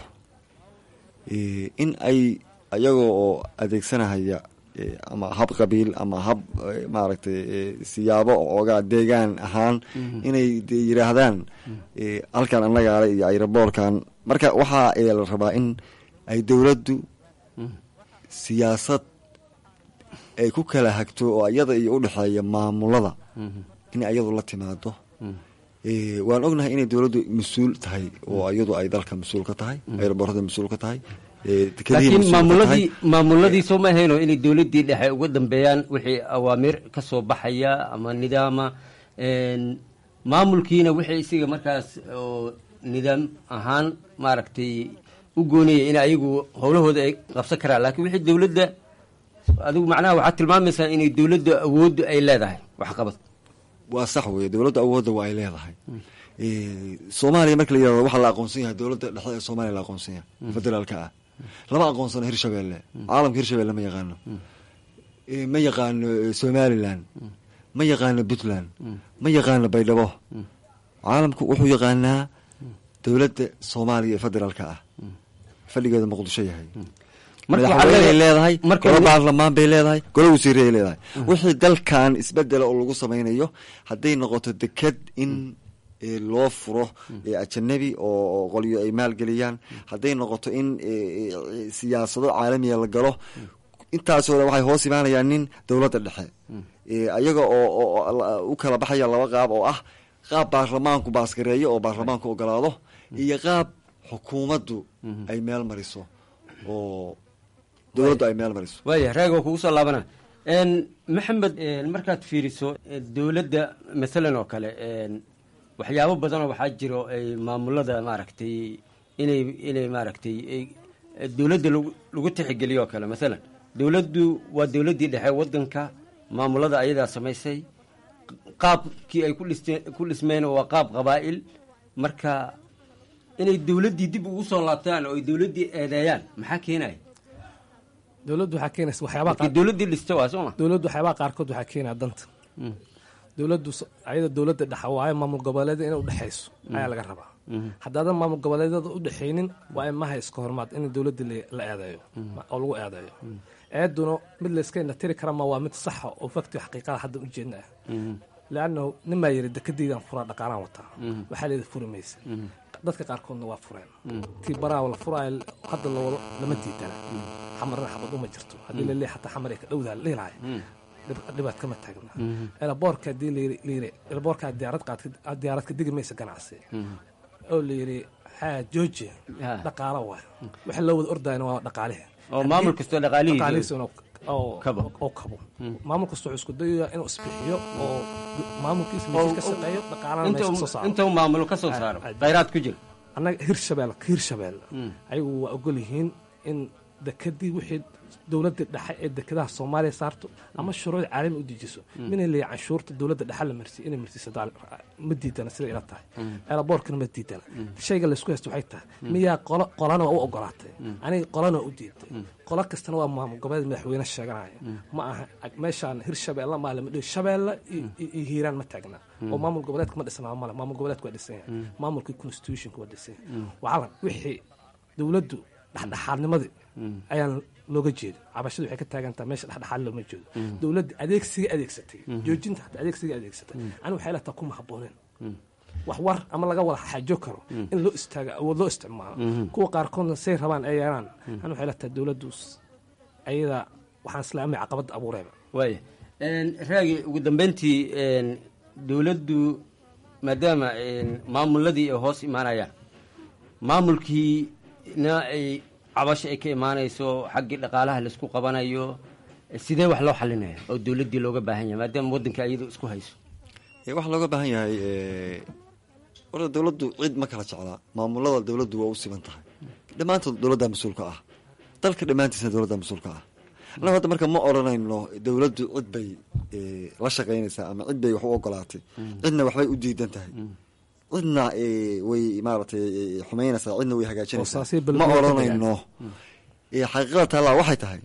in ay ayagoo oo adeegsanahaya ama hab qabiil ama hab maaragtay siyaabo oogaa deegaan ahaan inay yiraahdaan halkan annagaale iyo ayraboorkan marka waxaa la rabaa in ay dowladdu siyaasad ay ku kala hagto oo iyada iyo udhexeeya maamulada in ayadu la timaado waan ognahay inay dowladdu mas-uul tahay oo iyadu ay dalka mas-uul ka tahay ayraboorada mas-uul ka tahay laakiin maamuladii maamuladii soo ma ahayno inay dowladdii dhexe uga dambeeyaan wixii awaamiir ka soo baxaya ama nidaama maamulkiina wixii isiga markaas oo nidaam ahaan maaragtay u goonaya in ayagu howlahooda ay qabsan karaan laakiin wixii dowladda adigu macnaha waxaad tilmaamaysaa inay dowladda awooddu ay leedahay waxqabad waa sax weye dowladda awoodda waa ay leedahay soomaaliya marka la yirahdo waxaa la aqoonsan yahay dowladda dhexe ee soomaaliya la aqoonsan yahay federaalka ah lama aqoonsano hirshabelle caalamka hirshabelle ma yaqaano ma yaqaano somalilan ma yaqaano puntland ma yaqaano baydhabo caalamku wuxuu yaqaanaa dowladda soomaaliya ee federaalka ah fadhigeeda muqdisho yahay madaxweyney leedahay golo baarlamaan bay leedahay golo wasiiray leedahay wixii dalkan isbedela oo lagu samaynayo hadday noqoto deked in loo furo ajanabi oo qolyo ay maalgeliyaan hadday noqoto in siyaasado caalamiya la galo intaasoo dhan waxay hoos imaanayaan nin dowladda dhexe ayaga oo u kala baxaya laba qaab oo ah qaab baarlamaanku baasgareeyo oo baarlamaanku ogolaado iyo qaab xukuumaddu ay meel mariso oo dowladdu ay meel mariso waaya raag oo kugu soo laabana maxamed markaad fiiriso dowladda masalan oo kale waxyaabo badanoo waxaa jiro ay maamulada maaragtay inay inay maaragtay dowladda lagu tixgeliyo oo kale masalan dowladdu waa dowladdii dhexe waddanka maamulada ayadaa samaysay qaabkii ay ku dhiste ku dhismeen waa qaab qabaa'il marka inay dowladdii dib ugu soo laabtaan oo ay dowladdii eedeeyaan maxaa keenaya dowladdu waxaa keenaysa waxyaabaha dowladdii dhiste waa sooma dowladdu waxyaabaha qaarkood waxaa keenaya danta dowladdu ayada dowladda dhexa waayo maamul goboleeda inay udhexayso ayaa laga rabaa haddaadan maamul goboleedyada udhexaynin waa in maha iska hormaad in dowladda la eedeeyo oo lagu eedeeyo eeduna mid layska indhatiri kara ma waa mid saxa oo fakti xaqiiqada hadda ujeedna ah leannahu nimaa yiri dekadeydan furaa dhaqaalaan wataa waxaa leeda furi maysa dadka qaarkoodna waa fureen kii baraawa la furaayo hadda lama diidana xamarna xabad uma jirto haddii laleeyahay xataa xamar ay ka dhowdaha la dhilaaya dhibaat kama taagna elaboorka hadii layiri elaboorka diyaarad qaad diyaarad ka digi maysa ganacsi oo la yiri haa georgia dhaqaalo waay waxa loo wada ordayna waa dhaqaalihi oo maamul kastoo dhaqaalihiisa oo kabo maamul kasta wuxuu isku dayaya inuu isbixiyo oo maamulkiisa meesha ka shaqeeyo dhaqaalana meesha kasoo saaro inta uu maamulo ka soo saaro khayraad ku jira annaga hirshabelle hirshabelle ayagu waa ogol yihiin in dekadii wixii dowladda dhexe ee dekedaha soomaaliya saarto ama shuruuc caalami u dejiso mina leeya canshuurta dowladda dhexe la marsiy inay marsiiso ma diidana sida ila tahay eelaboorkana ma diidana shayga laysku haysto waxay tahay miyaa qolo qolana waa u ogolaatay aniga qolana waa u diiday qolo kastana waa maamul goboleed madaxweyne sheeganaya ma aha meeshaan hirshabeelle maa lama dhihi shabeelle iyo hiiraan ma taagna oo maamul goboleedka ma dhisnaa male maamul goboleedka waa dhisan yahay maamulkii constitutionka waa dhisan yahay waxaa wixii dowladdu dhexdhexaadnimadii ayaan looga jeedo cabashadu waxay ka taagantaha meesha dhexdhexaad looma jeedo dowladda adeegsiga adeegsatay joojinta hata adeegsiga adeegsatay anigu waxay lataa kuma habbooneen wax war ama laga wada xaajo karo in loo istaago awood loo isticmaalo kuwa qaarkoodna say rabaan ay yeelaan anigu waxay lataa dowladdu ayada waxaan islaamay caqabadda abuureeba waaya raagi ugu dambeyntii dowladdu maadaama maamuladii ay hoos imaanayaan maamulkiina ay cabasho ay ka imaanayso xaggii dhaqaalaha laisku qabanayo sidee wax loo xalinaya oo dowladdii looga baahan yahay maadaama waddanka iyadu isku hayso waxaa looga baahan yahay horta dowladdu cid ma kala jeclaa maamulada dowladdu waa u siban tahay dhammaantood dowladda mas-uulka ah dalka dhammaantiisna dowladda mas-uulka ah annagu hadda marka ma odhanayno dowladdu cid bay la shaqaynaysaa ama cid bay wax u ogolaatay cidna waxbay u diidan tahay cidna way maaratay xumaynaysaa cidna way hagaajinaysaa ma odhanayno xaqiiqada taallaa waxay tahay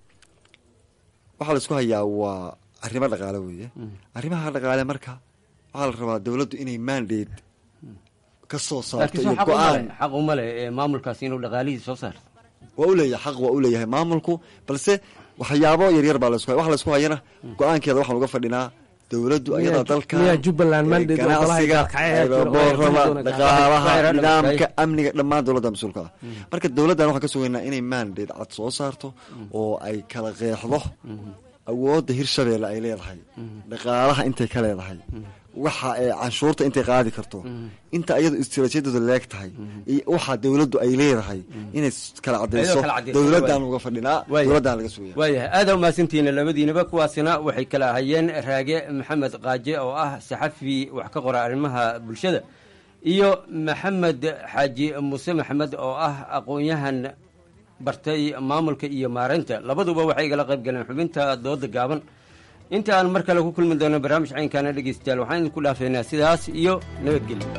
waxaa la isku hayaa waa arrimo dhaqaale weeye arrimaha dhaqaale marka waxaa la rabaa dowladdu inay mandate ka soo saarto iyo go-aan xaq uma leh maamulkaasi inuu dhaqaalihii soo saarto waa uleeyahay xaq waa uleeyahay maamulku balse waxyaabo yaryar baa laisku waxa laisku hayana go-aankeeda waxaan uga fadhinaa dowladdu ayada dalka ganacsiga boorada dhaqaalaha nidaamka amniga dhammaan dowladda mas-uulka ah marka dowladdan waxaan ka sugaynaa inay mandate cad soo saarto oo ay kala qeexdo awoodda hirshabeelle ay leedahay dhaqaalaha intay ka leedahay waxa canshuurta intay qaadi karto inta ayadu istiraatiijiyadooda leeg tahay iyo waxa dowladdu ay leedahay inay kala cadayso dowladdan uga fadhinaa dowladdan laga sugaya waayahay aada umahadsantihiin labadiinaba kuwaasina waxay kala ahayeen raage maxamed qaaje oo ah saxafi wax ka qora arrimaha bulshada iyo maxamed xaaji muuse maxamed oo ah aqoon-yahan bartay maamulka iyo maareynta labaduba waxay igala qayb galeen xubinta dooda gaaban inta aan mar kale ku kulmi doono barnaamij caynkaana dhegeystayaal waxaan idinku dhaafeynaa sidaas iyo nabadgelyo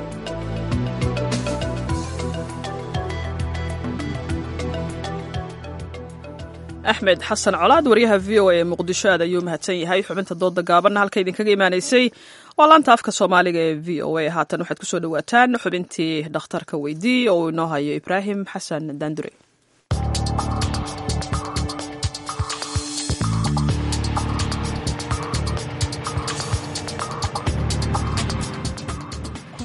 axmed xasan colaad waryaha v o a ee muqdisho aad ayuu mahadsan yahay xubinta dooda gaabanna halka idinkaga imaanaysay waa laanta afka soomaaliga ee v o a haatan waxaad kusoo dhawaataan xubintii dhakhtarka weydii oo uu inoo hayo ibraahim xasan daandure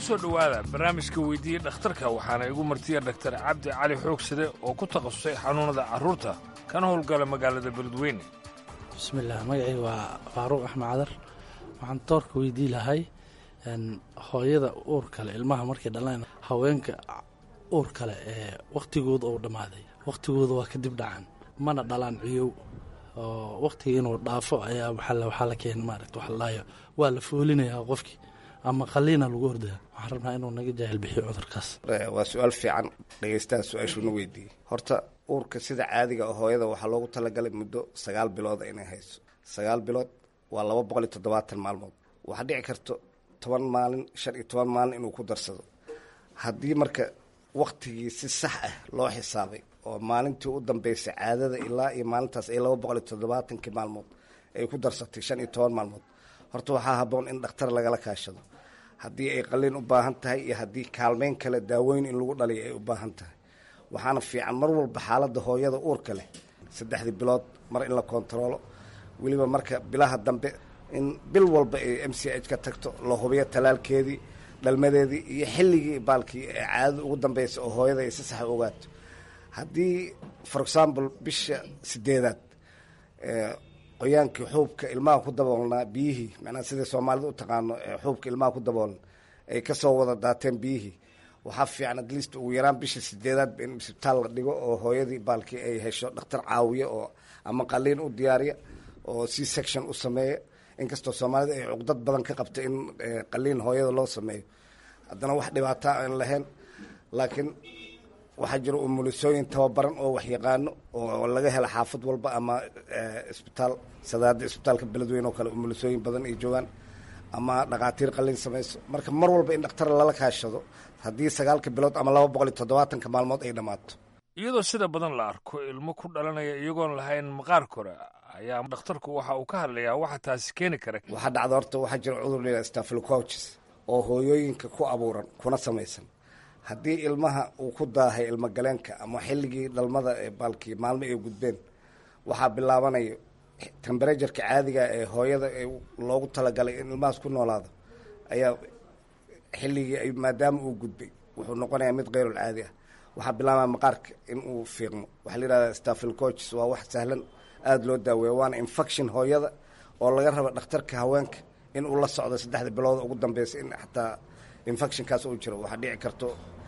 soo dhowaada barnaamijka weydiiya dhakhtarka waxaana igu martiya dhaktar cabdi cali xoogsade oo ku takhasusay xanuunada carruurta kana howlgala magaalada beledweyne bismillaah magacii waa faaruuq axmed cadar waxaan doorka weydii lahay hooyada uur kale ilmaha markay dhalaan haweenka uur kale ee wakhtigooda uu dhammaaday wakhtigooda waa kadib dhacan mana dhalaan ciyow oo wakhtiga inuu dhaafo ayaa waxaa la keena maaragta waxa la dhahayo waa la foolinayaa qofkii ama qaliina lagu ordaya waxaan rabnaa inuu naga jaahil bixiyo cudurkaas waa su-aal fiican dhegeystaha su-aashuuna weydiiyey horta uurka sida caadiga oo hooyada waxaa loogu talagalay muddo sagaal bilooda inay hayso sagaal bilood waa laba boqol iyo toddobaatan maalmood waxaa dhici karto toban maalin shan iyo toban maalin inuu ku darsado haddii marka waktigii si sax ah loo xisaabay oo maalintii u dambeysay caadada ilaa iyo maalintaas ay laba boqol iyo toddobaatankii maalmood ay ku darsatay shan iyo toban maalmood horta waxaa habboon in dhakhtar lagala kaashado haddii ay qaliin u baahan tahay iyo haddii kaalmeyn kale daaweyn in lagu dhaliyo ay u baahan tahay waxaana fiican mar walba xaaladda hooyada uurka leh saddexdii bilood mar in la kontaroolo weliba marka bilaha dambe in bil walba ay m c h ka tagto la hubiyo talaalkeedii dhalmadeedii iyo xilligii baalkii ee caadada ugu dambeysa oo hooyada ay si saxa ogaato haddii for example bisha sideedaad qoyaankii xuubka ilmaha ku daboolnaa biyihii macnaha sidai soomaalida u taqaano xuubka ilmaha ku daboolan ay kasoo wada daateen biyihii waxaa fiican at least ugu yaraan bisha sideedaad in isbitaal la dhigo oo hooyadii baalkii ay hesho dhakhtar caawiya oo ama qaliin u diyaariya oo c section u sameeya inkastoo soomaalida ay cuqdad badan ka qabta in qaliin hooyada loo sameeyo haddana wax dhibaata aan lahayn laakiin waxaa jira umulisooyin tababaran oo waxyaqaano oo laga hela xaafad walba ama isbitaal sadaada isbitaalka beledweyne oo kale umulisooyin badan ay joogaan ama dhakhaatiir qalin samayso marka mar walba in dhakhtar lala kaashado haddii sagaalka bilood ama laba boqol iyo toddobaatanka maalmood ay dhammaato iyadoo sida badan la arko ilmo ku dhalanaya iyagoon lahayn maqaar kore ayaa dhakhtarku waxa uu ka hadlayaa waxa taasi keeni kara waxaa dhacda horta waxaa jira cudur layidhaha staphylococcus oo hooyooyinka ku abuuran kuna samaysan haddii ilmaha uu ku daahay ilmogaleenka ama xilligii dhalmada ee baalkii maalmo ay gudbeen waxaa bilaabanaya temberatuurka caadiga ee hooyada ee loogu talagalay in ilmahaas ku noolaado ayaa xilligii maadaama uu gudbay wuxuu noqonayaa mid keyrul caadi ah waxaa bilaabaya maqaarka in uu fiiqmo waxaa la yidhahdaa staphylococcus waa wax sahlan aada loo daaweeya waana infection hooyada oo laga raba dhakhtarka haweenka in uu la socdo saddexda bilood ugu dambeysa in xataa infectionkaas uu jiro waxaa dhici karto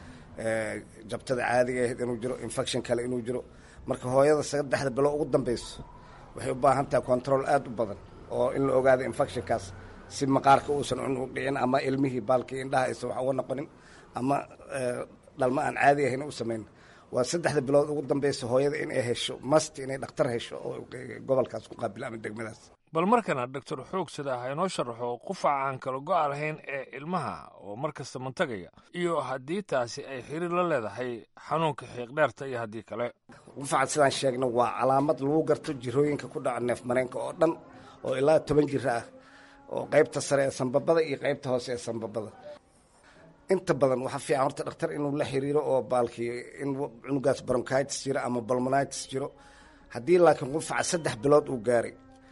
jabtada caadiga ahayd inuu jiro infection kale inuu jiro marka hooyada saddexda bilood ugu dambeyso waxay u baahan tahay control aada u badan oo in la ogaado infectionkaas si maqaarka uusan u dhicin ama ilmihii baalkii indhaha aysan wax uga noqonin ama dhalmo aan caadi ahayn u samayn waa saddexda bilood ugu dambeysa hooyada in ay hesho mast inay dhakhtar hesho oo gobolkaas ku qaabilo ama degmadaas bal markana doctor xoogsada ha inoo sharaxo qufaca aan kala go-a lahayn ee ilmaha oo mar kasta mantagaya iyo haddii taasi ay xiriir la leedahay xanuunka xiiqdheerta iyo haddii kale qufaca sidaan sheegna waa calaamad lagu garto jirooyinka ku dhaca neef mareenka oo dhan oo ilaa toban jiro ah oo qaybta sare ee sanbabada iyo qaybta hoose ee sanbabada inta badan waxaa fiican horta dhakhtar inuu la xiriiro oo baalkii in cunugaas bronchitis jiro ama balmonitis jiro haddii laakiin qufaca saddex bilood uu gaaray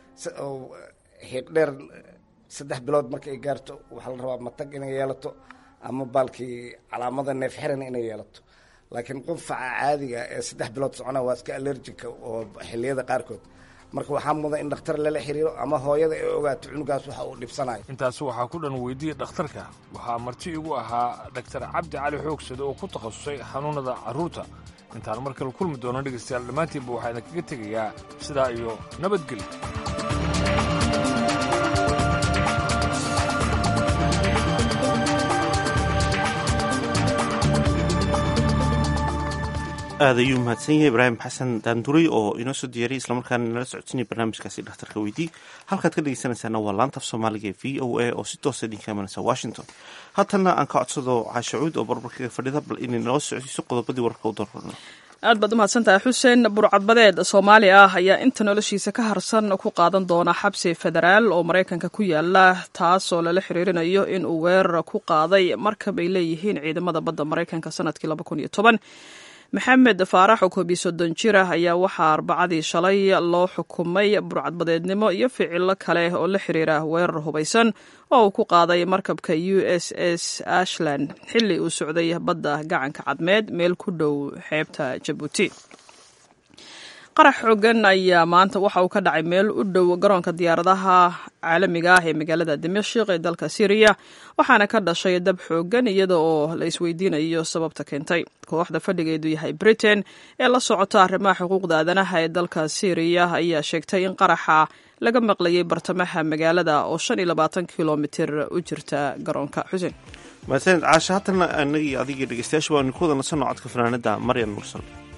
xiiq dheer saddex bilood marka ay gaarto waxaa la rabaa matag inay yeelato ama baalkii calaamada neef xiran inay yeelato laakiin qufaca caadiga ee saddex bilood socona waa iska allergica oo xiliyada qaarkood marka waxaa mudan in dhakhtar lala xiriiro ama hooyada ay ogaato cunugaas waxa uu dhibsanayo intaasi waxaa ku dhan weydiiya dhakhtarka waxaa marti igu ahaa dhaktar cabdi cali xoogsade oo ku takhasusay xanuunada carruurta intaan mar kale kulmi doono dhegaystayaal dhammaantiinba waxaa idinkaga tegayaa sidaa iyo nabadgelyo aad ayuu mahadsan yahay ibraahim xasan daanduray oo inoo soo diyaariyay islamarkaana nala socodsiinaya barnaamijkaasi dhakhtarka weydii halkaad ka dhegeysanaysaana waa laanta af soomaaliga ee v o a oo si toosa idinka imanaysa washington haatanna aan ka codsado caashacuud oo barbarkaga fadhida bal inay nala socodsiiso qodobadii wararka u darrana aad baad umahadsantahay xuseen burcadbadeed soomaali ah ayaa inta noloshiisa ka harsan ku qaadan doona xabsi federaal oo maraykanka ku yaala taasoo lala xiriirinayo in uu weerar ku qaaday markab ay leeyihiin ciidamada badda maraykanka sanadkii maxamed faarax oo koobiyo soddon jir ah ayaa waxaa arbacadii shalay loo xukumay burcadbadeednimo iyo ficilo kale oo la xiriira weerar hubaysan oo uu ku qaaday markabka u s s ashland xilli uu socday badda gacanka cadmeed meel ku dhow xeebta jabuuti qarax xoogan ayaa maanta waxa uu ka dhacay meel u dhow garoonka diyaaradaha caalamiga ah ee magaalada dimashik ee dalka syriya waxaana ka dhashay dab xoogan iyada oo la isweydiinayo sababta keentay kooxda fadhigeedu yahay britain ee la socota arrimaha xuquuqda aadanaha ee dalka syriya ayaa sheegtay in qaraxa laga maqlayay bartamaha magaalada oo shan iyo labaatan kilomitir u jirta garoonka xuseen mahadsaned caasha haddana anagii adigii dhegeystayaasha waanu ku wada nasanno codka fanaanada maryan mursal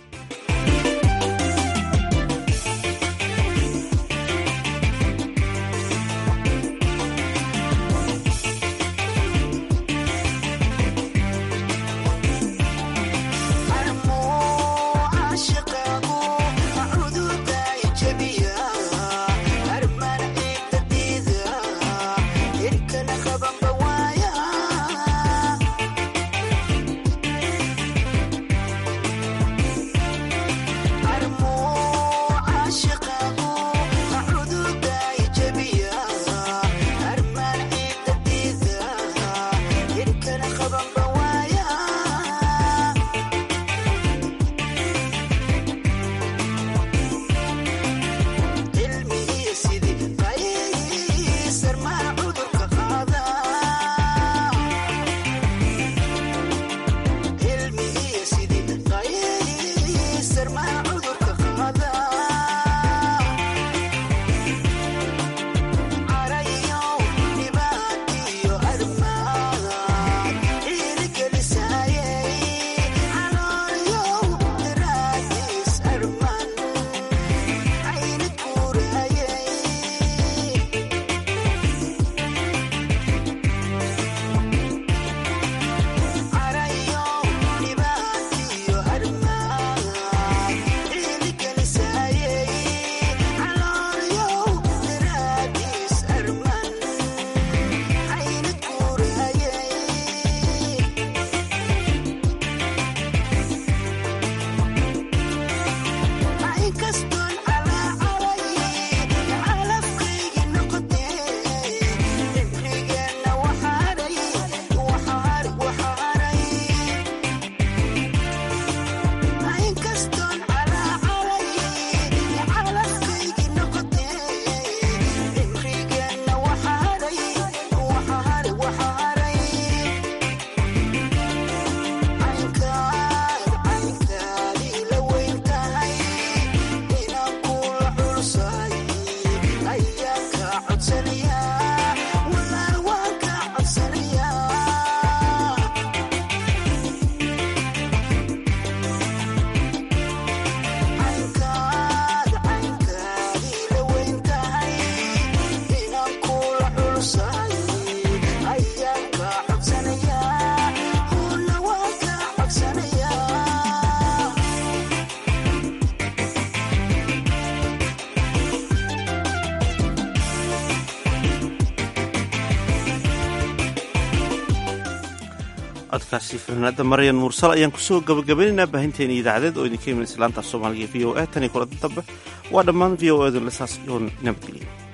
codkaasi fanaanada maryan mursal ayaan kusoo gabagabaynaynaa baahinteena idaacadeed oo idinka iman islaanta soomaaliga v o a tan iyo kulada dambe waa dhammaan v o edu lesaas iyo nabadgelya